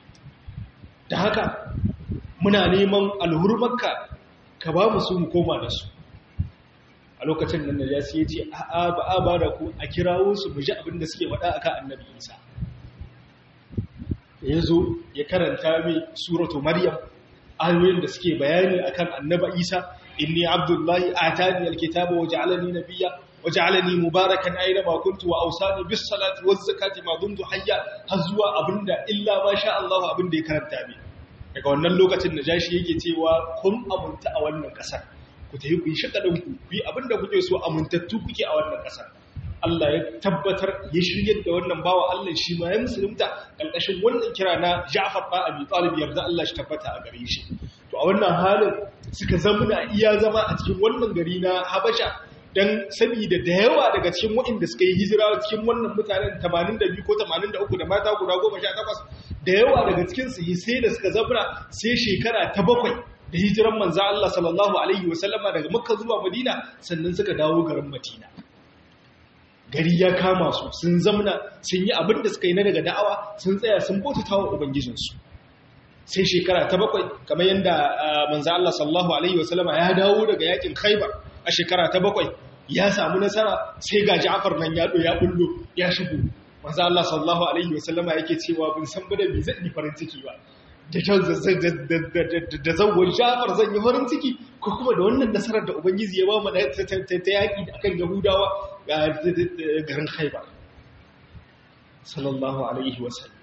da haka muna neman alhurmarka ka ba mu su mu koma da su a lokacin nan najasi ya ce a'a ba a ba da ku a kirawo su mu ji abin da suke faɗa akan annabi isa ya zo ya karanta mai suratu maryam ayoyin da suke bayani akan annaba isa inni abdullahi atani alkitaba wa ja'alani nabiyya waj'alani mubarakan aina ma kuntu wa awsani bis salati waz zakati ma dumtu hayya har zuwa abinda illa ma sha Allah abinda ya karanta bi daga wannan lokacin najashi yake cewa kun amunta a wannan kasar ku tafi ku yi shakadin ku ku yi abinda kuke so amuntattu kuke a wannan kasar Allah ya tabbatar ya shiryar da wannan bawa Allah shi ma ya musulunta ƙarƙashin wannan kira na Ja'far ba Abi Talib yarda Allah shi tabbata a gare shi to a wannan halin suka zamuna iya zama a cikin wannan gari na Habasha dan saboda da yawa daga cikin waɗanda suka yi hijira cikin wannan mutanen 82 ko 83 da mata guda 18 da yawa daga cikin su sai da suka zamuna sai shekara ta bakwai da hijiran manzo Allah sallallahu alaihi wasallama daga Makka zuwa Madina sannan suka dawo garin Madina gari ya kama su sun zamna sun yi abin da suka yi na daga da'awa sun tsaya sun bautata wa ubangijinsu sai shekara ta bakwai kamar yadda manzo Allah sallallahu alaihi wasallama ya dawo daga yakin Khaibar a shekara ta bakwai ya samu nasara sai ga Ja'far nan ya ya bullo ya shigo manzo Allah sallallahu alaihi wasallama yake cewa bin san ba da bi zan yi farin ciki ba da zawon Ja'far zan yi farin ciki ko kuma da wannan nasarar da ubangiji ya ba mu ta yaki da akan Yahudawa garin Khaibar sallallahu alaihi wasallam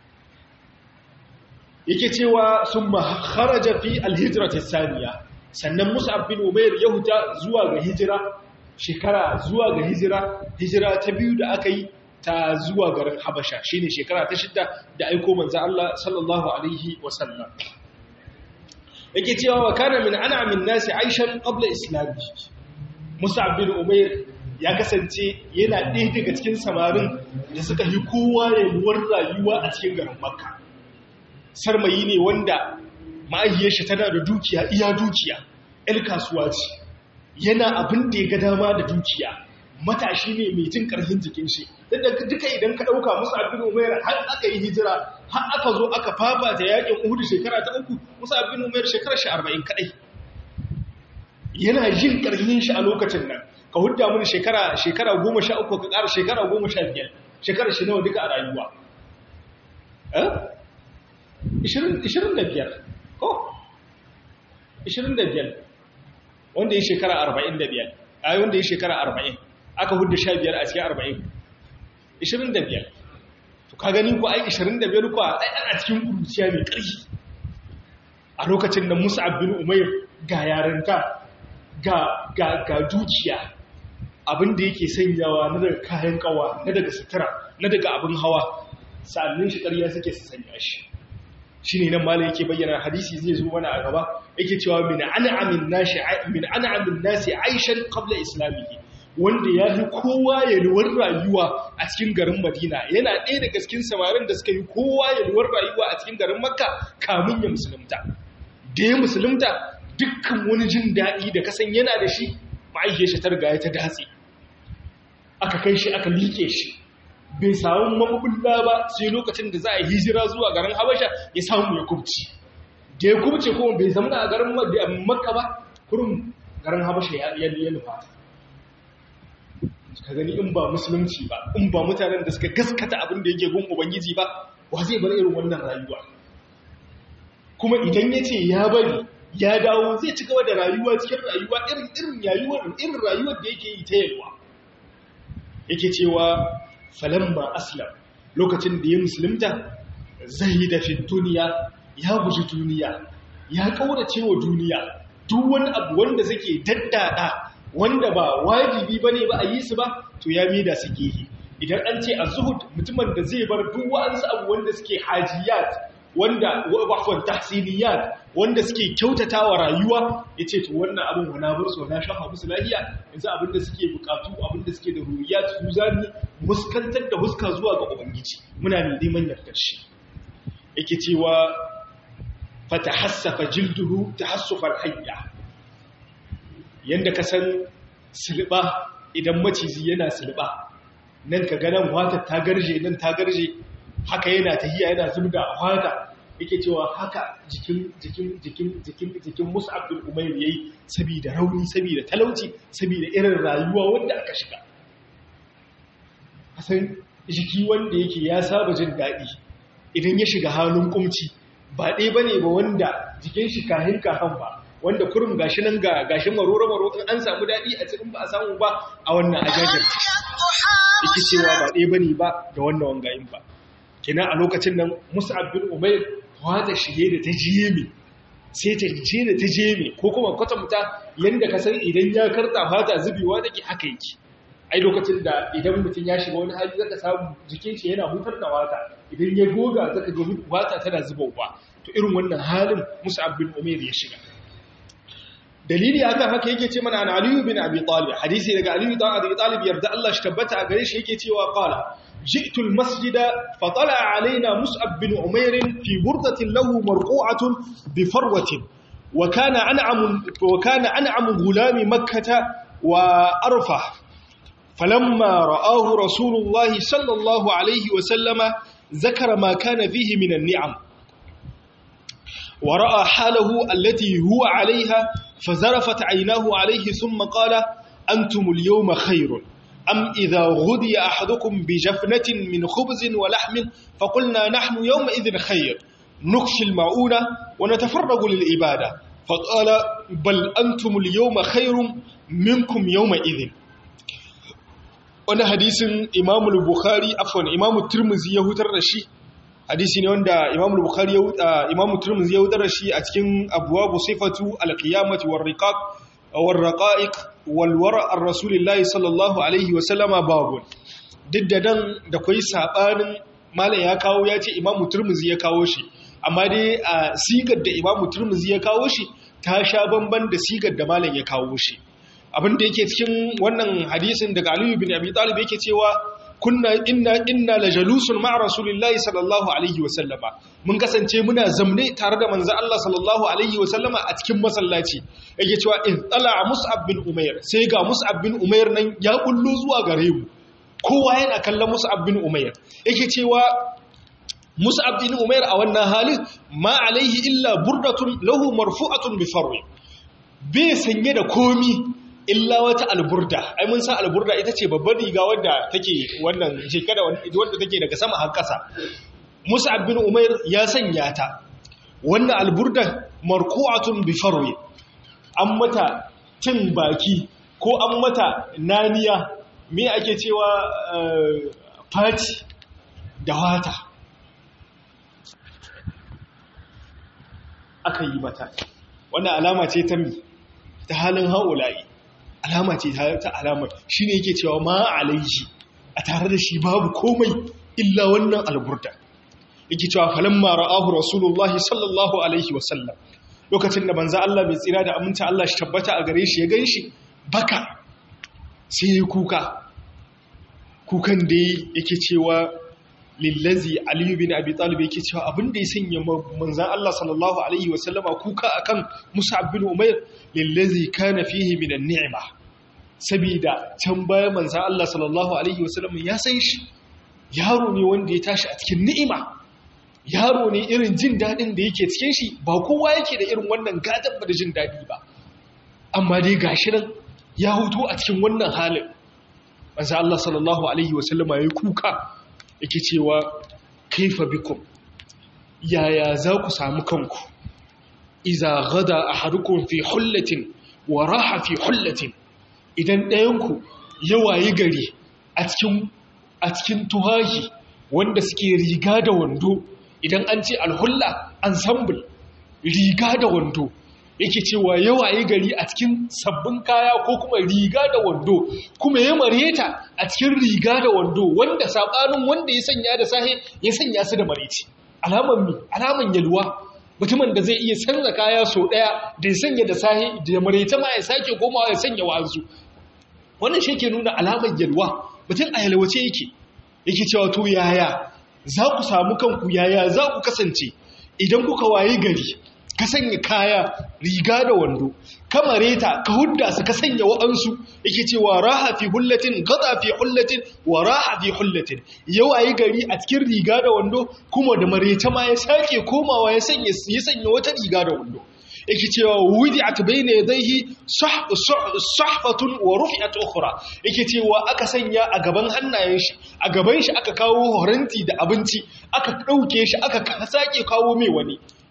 yake cewa sun kharaja fi alhijrati saniya sannan Mus'ab bin Umair ya huta zuwa ga hijira shekara zuwa ga hijira hijira ta biyu da aka yi ta zuwa garin Habasha shine shekara ta shidda da aiko manzo Allah sallallahu alaihi wasallam yake cewa wa kana min an'amin nasi aishan qabla islami Mus'ab bin Umair ya kasance yana ɗaya daga cikin samarin da suka yi kowa yaluwar rayuwa a cikin garin Makka sarmayi ne wanda ma'ayyar shi tana da dukiya iya dukiya ‘yar kasuwa ce yana abin da ya ga dama da dukiya matashi ne mai jin ƙarfin jikin shi duka idan ka ɗauka musu abin umair har aka yi hijira har aka zo aka fafa ta yakin uhudu shekara ta uku musu abin umair shekara shi arba'in kaɗai yana jin ƙarfin shi a lokacin nan ka hudda mini shekara shekara goma sha uku ka ƙara shekara goma sha biyar shekara shi nawa duka a rayuwa ishirin da biyar ko ishirin da biyar wanda ya shekara arba'in da biyar a wanda ya shekara arba'in aka hudda sha biyar a cikin arba'in ishirin da biyar to ka gani ko ai ishirin da biyar ko a ana cikin kuruciya mai ƙarfi a lokacin da musa abin umair ga yarinta ga dukiya abin da yake sanyawa na daga kayan kawa na daga sutura na daga abin hawa sa'annin shi ƙarya suke su sanya shi shi ne nan malai yake bayyana hadisi zai zo mana a gaba yake cewa min an'amin nasi min an'amin nasi aishan qabla islamihi wanda ya fi kowa yalwar rayuwa a cikin garin Madina yana ɗaya daga cikin samarin da suka yi kowa yalwar rayuwa a cikin garin Makka kamun ya musulunta da ya musulunta dukkan wani jin daɗi da kasan yana da shi ma'aikiyar shi ta riga ya ta datse aka kai shi aka liƙe shi bai samu mabulla ba sai lokacin da za a hijira zuwa garin habasha ya samu ya kubci da ya kubce kuma bai zama a garin makka ba kurum garin habasha ya nufa ka gani in ba musulunci ba in ba mutanen da suka gaskata abin da yake gun ubangiji ba wa zai bar irin wannan rayuwa kuma idan ya ce ya bari ya dawo zai ci gaba da rayuwa cikin rayuwa irin irin rayuwar irin rayuwar da yake yi ta yalwa yake cewa falamma aslam lokacin da ya musulunta zahida fi duniya ya guji duniya ya kaurace wa duniya duk wani abu wanda suke daddada wanda ba wajibi bane ba a yi su ba to ya mida su gehe idan an ce az-zuhud mutumin da zai bar duk wa'ansu abu wanda suke hajiyat wanda wa'afwan tahsiniyat wanda suke kyautatawa rayuwa yace to wannan abin wana bar so na shafa musu lafiya yanzu abinda suke bukatu abinda suke da ruriyat su zani muskantar da huska zuwa ga ubangiji muna neman yardar shi yake cewa fatahassafa jilduhu tahassufal hayya yanda ka san silba idan macizi yana silba nan ka ga nan wata ta garje nan ta garje haka yana tahiya yana zubda wata yake cewa haka jikin jikin jikin jikin jikin Mus'ab bin Umayr yayi saboda rauni saboda talauci saboda irin rayuwa wanda aka shiga kasan jiki wanda yake ya saba jin daɗi idan ya shiga halin kumci ba ɗaya bane ba wanda jikin shi kahin kahan ba wanda kurum gashi nan ga gashi maroro maro in an samu dadi a cikin ba a samu ba a wannan ajajar yake cewa ba ɗaya bane ba da wannan wangayin ba kina a lokacin nan Mus'ab bin Umair wata shige da ta jiyeme sai ta je da ta jeme ko kuma kwatanta yanda ka san idan ya karta fata zubewa take haka yake ai lokacin da idan mutum ya shiga wani hali zaka samu jikin shi yana hutar da wata idan ya goga zaka ga wata tana zubowa to irin wannan halin Mus'ab bin Umair ya shiga dalili akan haka yake ce mana an Ali bin Abi Talib hadisi daga Ali bin Abi Talib yarda Allah shi tabbata a gare shi yake cewa qala جئت المسجد فطلع علينا مصعب بن عمير في بردة له مرقوعة بفروة وكان أنعم, وكان أنعم غلام مكة وأرفه فلما رآه رسول الله صلى الله عليه وسلم ذكر ما كان فيه من النعم ورأى حاله التي هو عليها فزرفت عيناه عليه ثم قال أنتم اليوم خير أم إذا غدي أحدكم بجفنة من خبز ولحم فقلنا نحن يومئذ خير نخشي المعونة ونتفرغ للإبادة فقال بل أنتم اليوم خير منكم يومئذ wani hadisin imamu bukhari afwan imamu turmuzi ya hutar da shi hadisi ne wanda imamu bukhari ya imamu turmuzi ya hutar da shi a cikin abwabu sifatu alqiyamati warriqaq warraqa'iq walwara ar-rasulillahi sallallahu alaihi wa sallama babu duk da dan da kai sabanin malam ya kawo ya ce imamu turmuzi ya kawo shi amma dai a sigar da imamu turmuzi ya kawo shi ta sha bamban da sigar da malam ya kawo shi abin da yake cikin wannan hadisin daga aliyu bin abi talib yake cewa kunna inna inna la jalusun ma'a rasulillahi sallallahu alaihi wa sallama mun kasance muna zamne tare da manzo Allah sallallahu alaihi wa sallama a cikin masallaci yake cewa in tala mus'ab bin umair sai ga mus'ab bin umair nan ya kullu zuwa gare mu kowa yana kallon mus'ab bin umair yake cewa mus'ab bin umair a wannan halin ma alaihi illa burdatun lahu marfu'atun bi farwi bai sanye da komi illa wata alburda ai mun san alburda ita ce babbar riga wadda take wannan shekara wadda take daga sama har ƙasa Mus'ab bin Umair ya sanya ta wannan alburda marku'atun bi farwi an mata cin baki ko an mata naniya me ake cewa fati da wata aka yi mata wannan alama ce ta mi ta halin haulayi alama ce ta alamar shi ne yake cewa ma alaihi a tare da shi babu komai illa wannan alburda yake cewa falon mara'ahu rasulullahi sallallahu alaihi wasallam lokacin da banza Allah mai tsira da aminta Allah shi tabbata a gare shi ya gan shi baka sai ya kuka kukan da yake cewa lillazi aliyu bin abi talib yake cewa abin da ya sanya manzan Allah sallallahu alaihi wasallama kuka akan Mus'ab bin Umair lillazi kana fihi min an-ni'ma sabida can baya manzan Allah sallallahu alaihi wasallama ya san shi yaro ne wanda ya tashi a cikin ni'ima yaro ne irin jin dadin da yake cikin shi ba kowa yake da irin wannan gadan da jin dadi ba amma dai gashi nan ya huto a cikin wannan halin manzan Allah sallallahu alaihi wasallama ya yi kuka yake cewa kaifa bikum yaya za ku samu kanku iza gada ahadukum fi hullatin wa raha fi hullatin idan ɗayanku ya wayi gari a cikin a cikin tuhahi wanda suke riga da wando idan an ce alhulla ensemble riga da wando yake cewa yawaye gari a cikin sabbin kaya ko kuma riga da wando kuma ya mareta a cikin riga da wando wanda sabanin wanda ya sanya da sahe ya sanya su da mareci alaman mi alaman yalwa mutumin da zai iya canza kaya so daya da ya sanya da sahe da mareta ma ya sake komawa ya sanya wazu wannan shi ke nuna alaman yalwa mutum a yalwace yake yake cewa to yaya za ku samu kanku yaya za ku kasance idan kuka waye gari ka sanya kaya riga da wando kamare ta ka hudda su ka sanya wa'ansu yake cewa raha fi hullatin gada fi hullatin wa raha fi hullatin yau ayi gari a cikin riga da wando kuma da mareta ma ya sake komawa ya sanya ya sanya wata riga da wando yake cewa wudi'at bayna yadayhi sahfatun wa rufi'at ukhra yake cewa aka sanya a gaban hannayen shi a gaban shi aka kawo horanti da abinci aka dauke shi aka sake kawo mai wani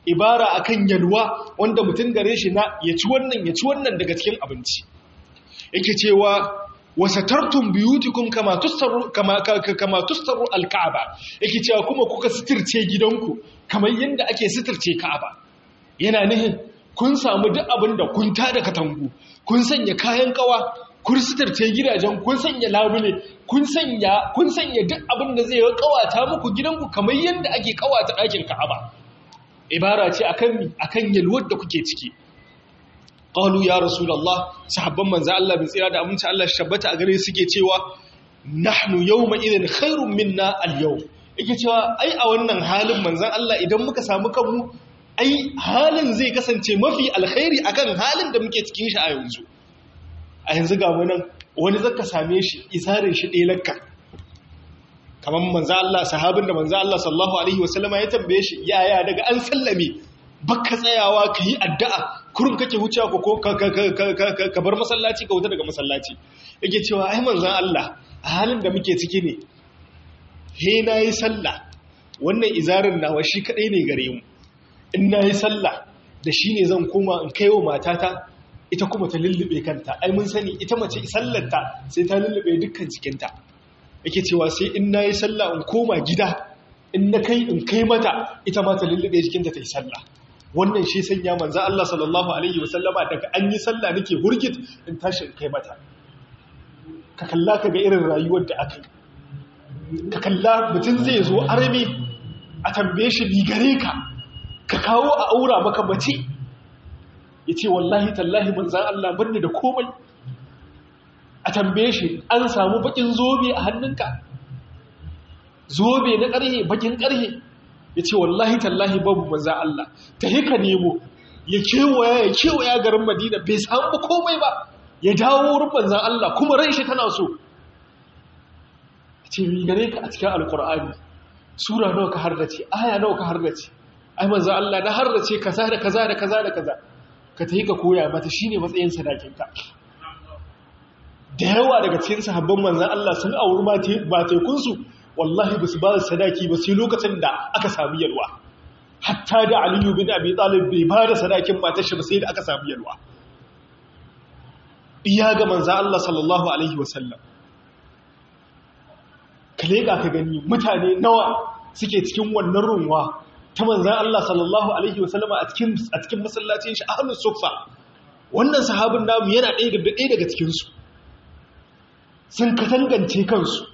ibara akan yalwa wanda mutum gare shi na ya ci wannan ya ci wannan daga cikin abinci yake cewa wasatartum biyutikum kama tustaru kama kama tustaru alka'aba yake cewa kuma kuka sitirce gidanku kamar yanda ake sitirce ka'aba yana nihin kun samu duk abin da kun tada katangu kun sanya kayan kawa kun sitirce gidajen kun sanya labule kun sanya kun sanya duk abin da zai kawata muku gidanku kamar yanda ake kawata ɗakin ka'aba ibara ce akan akan yalwar da kuke ciki qalu ya rasulullah sahabban manzo Allah bin tsira da aminci Allah shabbata a gare suke cewa nahnu yawma idhin khairun minna al-yawm yake cewa ai a wannan halin manzon Allah idan muka samu kanmu ai halin zai kasance mafi alkhairi akan halin da muke cikin shi a yanzu a yanzu ga mu nan wani zaka same shi isarin shi ɗelakka kamar manzo Allah sahabin da manzo Allah sallallahu alaihi wasallama ya tambaye shi yaya daga an sallame baka tsayawa ka yi addu'a kurun kake wucewa ko ka bar masallaci ka wuta daga masallaci yake cewa ai manzan Allah a halin da muke ciki ne he na yi sallah wannan izarin nawa shi kaɗai ne gare mu in na yi sallah da shi ne zan koma in kai wa matata ita kuma ta lullube kanta ai mun sani ita mace sallarta sai ta lullube dukkan cikinta yake cewa sai in na yi sallah in koma gida in na kai in kai mata ita ma ta lullube jikinta ta yi sallah wannan shi sanya manzo Allah sallallahu alaihi wasallama daga an yi sallah nake hurgit in tashi in kai mata ka kalla ka ga irin rayuwar da aka yi ka kalla mutum zai zo arabi a tambaye shi ligare ka ka kawo a aura maka mace ya ce wallahi tallahi manzan Allah birni da komai a tambaye shi an samu bakin zobe a hannunka zobe na ƙarhe bakin ƙarhe ya ce wallahi tallahi babu manzan Allah ta hika nemo ya kewaya ya kewaya garin madina bai samu komai ba ya dawo wurin manzan Allah kuma ran shi tana so ce gare ka a cikin alkur'ani sura nawa ka hardace aya nawa ka hardace ai manzan Allah na hardace kaza da kaza da kaza da kaza ka ta ka koya mata shine matsayin sadakinka da yawa daga cikin sahabban manzan Allah sun auri matekunsu wallahi ba su ba sadaki ba sai lokacin da aka sami yalwa hatta da aliyu bin abi talib bai ba da sadakin matar shi ba sai da aka sami yalwa iya ga manzan Allah sallallahu alaihi wasallam ka leƙa ka gani mutane nawa suke cikin wannan runwa ta manzan Allah sallallahu alaihi wasallama a cikin a cikin masallacin shi ahlus suffa wannan sahabin namu yana ɗaya daga cikinsu sun katangance kansu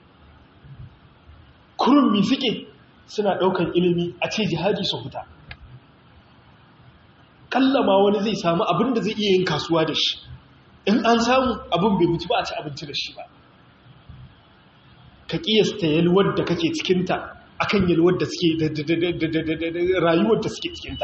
kurmi suke suna ɗaukan ilimi a ce jihadi su huta kallama wani zai samu abin da zai iya yin kasuwa da shi in an samu abin bai mutu ba a ci abinci da shi ba ka ƙiyasta yalwar da kake cikinta akan yalwar da suke rayuwar da suke cikinta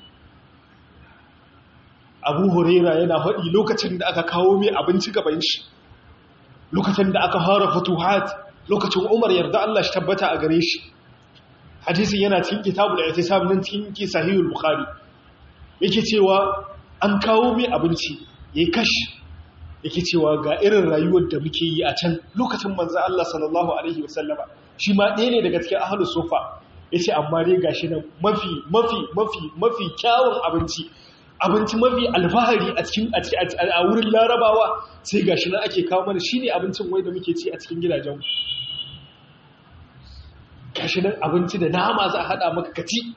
abu huraira yana haɗi lokacin da aka kawo mai abinci gaban shi lokacin da aka fara fatuhat lokacin umar yarda Allah shi tabbata a gare shi hadisin yana cikin kitabul ihtisab nan cikin ki sahihul bukhari yake cewa an kawo mai abinci yayi kashi yake cewa ga irin rayuwar da muke yi a can lokacin manzo Allah sallallahu alaihi wasallama shi ma ɗaya ne daga cikin ahlus sufa yace amma dai gashi nan mafi mafi mafi mafi kyawun abinci abinci mafi alfahari a cikin a wurin larabawa sai gashi nan ake kawo mana shine abincin wai da muke ci a cikin gidajenmu gashi nan abinci da nama za a hada maka kaci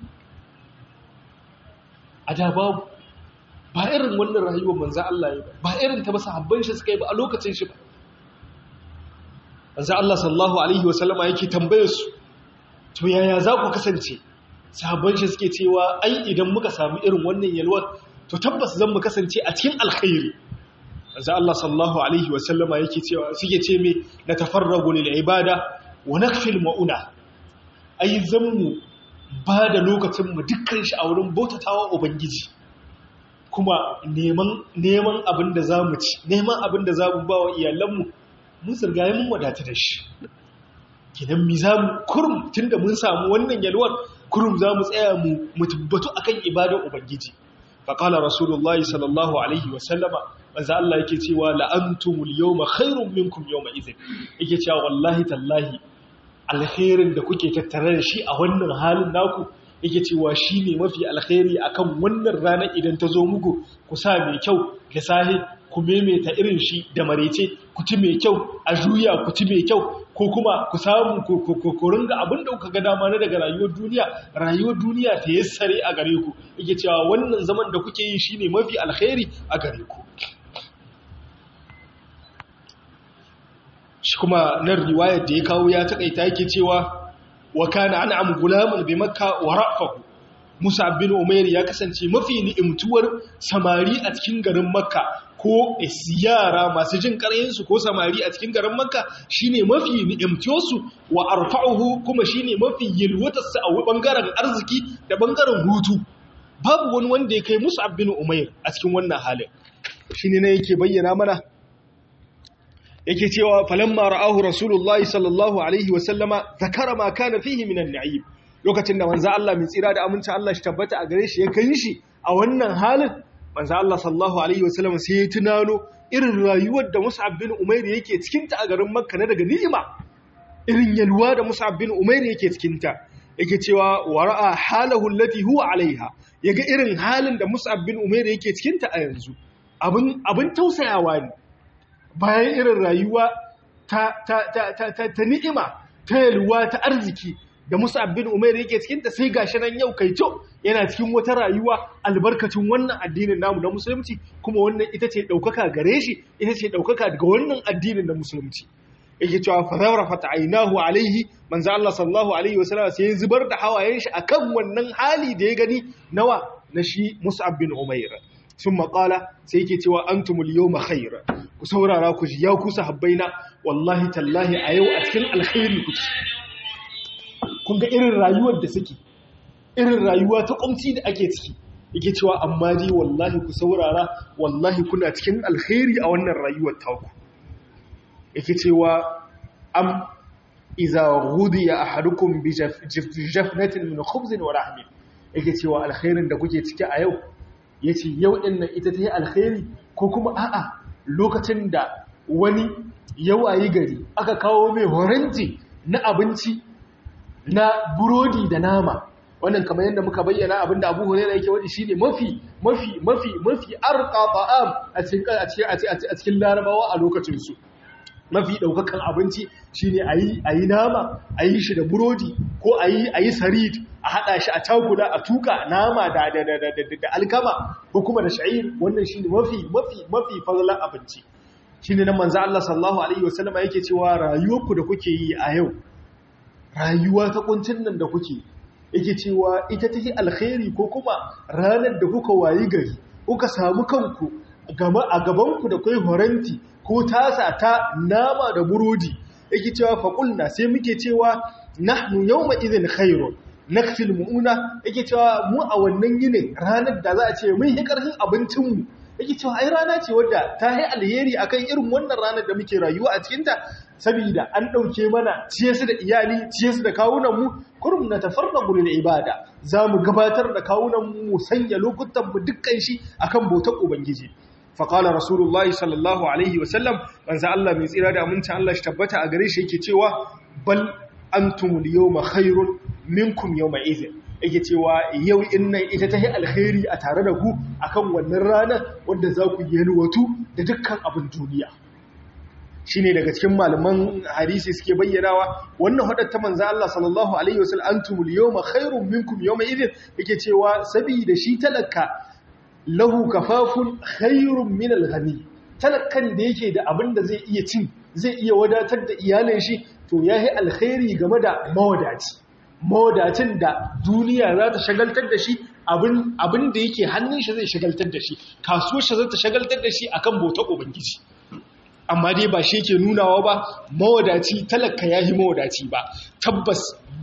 a da babu ba irin wannan rayuwar manzo Allah ya ba irin ta ba sahabban shi suka yi ba a lokacin shi ba manzo Allah sallallahu alaihi wasallama yake tambayar su to yaya za ku kasance sahabban shi suke cewa ai idan muka samu irin wannan yalwar to tabbas zan mu kasance a cikin alkhairi manzo Allah sallallahu alaihi wasallama yake cewa suke ce me na tafarragu lil ibada wa nakfil mauna ai zan mu ba da lokacin mu dukkan shi a wurin bautatawa ubangiji kuma neman neman abin da zamu ci neman abin da zamu ba wa iyalanmu mun zirgaye mun wadata da shi kidan mi zamu kurum tunda mun samu wannan yalwar kurum zamu tsaya mu mutubbatu akan ibadar ubangiji faƙala rasulullahi sallallahu alaihi wasallama manzo Allah yake cewa la'antumul yawma khairun minkum yawma idhin yake cewa wallahi tallahi alkhairin da kuke tattare da shi a wannan halin naku yake cewa shine mafi alkhairi akan wannan ranar idan ta zo muku ku sa mai kyau da sahi ku memeta irin shi da marece ku ci mai kyau a juya ku ci mai kyau ko kuma ku samu ku ringa abin da kuka ga dama na daga rayuwar duniya rayuwar duniya ta yassare a gare ku yake cewa wannan zaman da kuke yi shine mafi alkhairi a gare ku shi kuma nan riwayar da ya kawo ya takaita yake cewa wa kana an'am gulamun bi makka wa rafahu musa bin umair ya kasance mafi ni'imtuwar samari a cikin garin makka ko yara masu jin su ko samari a cikin garin makka shine mafi ni'imtuwarsu wa arfa'uhu kuma shine mafi yalwatarsa a bangaren arziki da bangaren hutu babu wani wanda ya kai musa bin umair a cikin wannan halin shine ne yake bayyana mana yake cewa falamma ra'ahu rasulullahi sallallahu alaihi wa sallama zakara ma kana fihi minan na'im lokacin da manzo Allah mai tsira da aminci Allah shi tabbata a gare shi ya kai shi a wannan halin manzo Allah sallallahu alaihi wa sallama sai ya tunano irin rayuwar da Mus'ab bin Umair yake cikin ta a garin Makka na daga ni'ima irin yalwa da Mus'ab bin Umair yake cikin ta yake cewa wara'a halahu allati huwa alaiha yaga irin halin da Mus'ab bin Umair yake cikin ta a yanzu abin abin tausayawa ne bayan irin rayuwa ta, ta, ta, ta, ta, ta ni'ima ta yalwa ta arziki da Musa bin Umar yake cikin ta sai gashi nan yau kai to yana cikin wata rayuwa albarkacin wannan addinin namu na musulunci kuma wannan ita ce daukaka gare shi ita ce daukaka daga wannan addinin na musulunci yake cewa fa zawrafat aynahu alaihi manzo Allah sallallahu alaihi wasallam sai zubar da hawayen shi akan wannan hali da ya gani nawa na shi Musa bin Umair sun maƙala sai yake cewa an tumul yau khair ku saurara ku ji ya ku sahabbaina wallahi tallahi a yau a cikin alkhairi ku ci kun ga irin rayuwar da suke irin rayuwa ta kumci da ake ciki yake cewa amma dai wallahi ku saurara wallahi kuna cikin alkhairi a wannan rayuwar taku yake cewa am iza ghudiya ahadukum bi jafnatin min khubzin wa rahmin yake cewa alkhairin da kuke ciki a yau ya ce yau ɗin nan ita ta yi alkhairi ko kuma a'a lokacin da wani yawayi gari aka kawo mai horanci na abinci na burodi da nama wannan kamar yadda muka bayyana abinda abu hurera yake wani shine mafi mafi mafi mafi arqa ta'am a cikin a cikin larabawa a lokacin su mafi daukakan abinci shine ayi ayi nama ayi shi da burodi ko ayi ayi sarid a hada shi a takula a tuka nama da da da da, da alkama ko kuma da sha'ir wannan shine mafi mafi mafi fadlan abinci shine nan manzo Allah sallallahu alaihi wasallama yake cewa rayuwarku da kuke yi a yau rayuwa ta kuncin nan da kuke yake cewa ita take alkhairi ko kuma ranar da kuka wayi gari kuka samu kanku gama a gabanku da kai horanti ko tasa ta nama da burodi yake cewa faqulna sai muke cewa nahnu yawma idhin khairun nakfil mu'una yake cewa mu a wannan yinin ranar da za a ce mun yi karfin abincinmu yake cewa ai rana ce wadda ta yi alheri akan irin wannan ranar da muke rayuwa a cikinta saboda an ɗauke mana ciye su da iyali ciye su da kawunanmu kurum na tafarna gurin ibada za mu gabatar da kawunanmu mu sanya lokutanmu dukkan shi akan bautar ubangiji faƙala rasulullahi sallallahu alaihi wasallam manzo Allah mai tsira da aminci Allah shi tabbata a gare shi yake cewa bal antumul yawma khairun minkum yawma idhin yake cewa yau innan ita ta yi alkhairi a tare da ku akan wannan ranar wanda za ku yi watu da dukkan abin duniya shi ne daga cikin malaman hadisi suke bayyanawa wannan hadatta manzo Allah sallallahu alaihi wasallam antumul yawma khairun minkum yawma idin yake cewa saboda shi talaka lahu kafafun khairun min al-ghani talakan da yake da abin da zai iya cin zai iya wadatar da iyalin shi to yayi alkhairi game da mawadaci mawadacin da duniya za ta shagaltar da shi abin da yake hannun shi zai shagaltar da shi kasuwar shi zai ta shagaltar da shi akan bauta ubangiji amma dai ba shi ke nunawa ba mawadaci talaka yahi mawadaci ba tabbas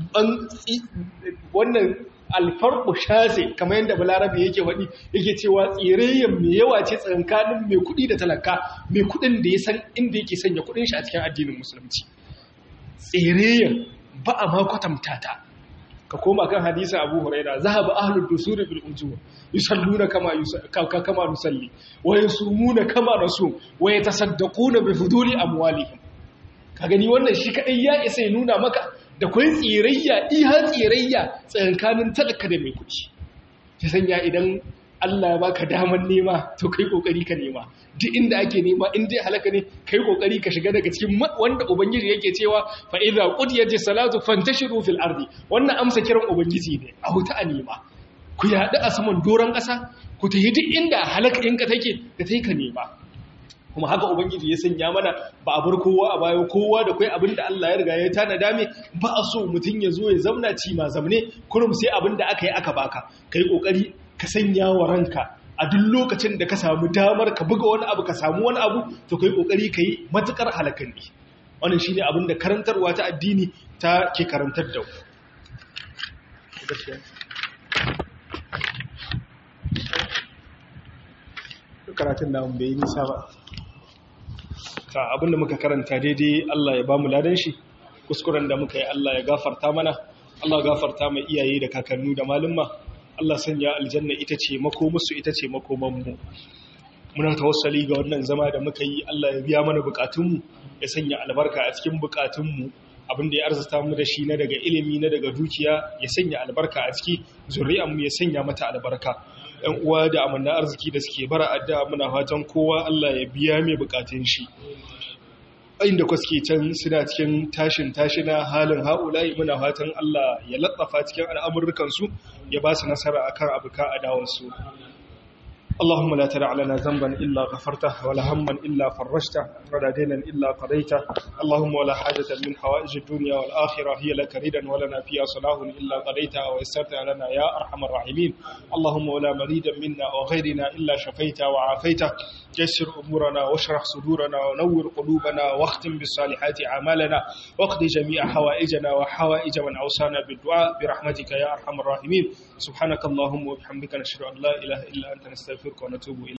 wannan alfarku shase kamar yadda balarabe yake faɗi yake cewa tsirayyen mai yawa ce tsakankanin mai kuɗi da talaka mai kuɗin da ya san inda yake sanya kuɗin shi a cikin addinin musulunci tsirayyen ba a ma kwatanta ta ka koma kan hadisa abu huraira zahaba ahlud dusuri bil ujur yusalluna kama kama nusalli wa yasumuna kama nasum wa yatasaddaquna bi fuduli amwalihim ka gani wannan shi kadai ya isa ya nuna maka da kwai tsirayya iya tsirayya tsakankanin talaka da mai kuɗi ta sanya idan Allah ya baka daman nema to kai kokari ka nema duk inda ake nema in dai halaka ne kai kokari ka shiga daga cikin wanda ubangiji yake cewa fa idza qudiyati salatu fantashiru fil ardi wannan amsa kiran ubangiji ne a huta a nema ku yaɗu a saman doron ƙasa ku tafi duk inda halaka in ka take ka tai ka nema kuma haka ubangiji ya sanya mana ba a bar kowa a baya kowa da kai abin da Allah ya riga ya tanada me ba a so mutum ya zo ya zamna ci ma zamne kurum sai abin da aka yi aka baka kai kokari ka sanya wa ranka a duk lokacin da ka samu damar ka buga wani abu ka samu wani abu to kai kokari kai matukar halakan ne wannan shine abin da karantarwa ta addini ta ke karantar da karatun da bai yi nisa ba ta abinda muka karanta daidai Allah ya ba mu ladan shi kuskuren da muka yi Allah ya gafarta mana Allah gafarta mai iyaye da kakannu da malumma Allah sanya aljanna ita ce makomusu ita ce makomanmu muna tawassali ga wannan zama da muka yi Allah ya biya mana bukatunmu ya sanya albarka a cikin bukatunmu abinda ya arzuta mu da shi na daga ilimi na daga dukiya ya sanya albarka a ciki zuri'anmu ya sanya mata albarka ‘yan uwa da amanna arziki da suke bara adda muna fatan kowa Allah ya biya mai bukatun shi inda kwaske can suna cikin tashin tashina halin haulayi muna fatan Allah ya latsafa cikin al'amurrukansu ya ba su nasara akan abuka a dawarsu اللهم لا تدع لنا ذنبا إلا غفرته ولا هما إلا فرجته ولا دينا إلا قضيته اللهم ولا حاجة من حوائج الدنيا والآخرة هي لك ردا ولنا فيها صلاح إلا قضيتها ويسرتها لنا يا أرحم الراحمين اللهم ولا مريدا منا وغيرنا إلا شفيته وعافيته يسر أمورنا واشرح صدورنا ونور قلوبنا واختم بالصالحات أعمالنا واقض جميع حوائجنا وحوائج من أوصانا بالدعاء برحمتك يا أرحم الراحمين سبحانك اللهم وبحمدك نشهد أن لا إله إلا أنت نستغفرك ونتوب إليك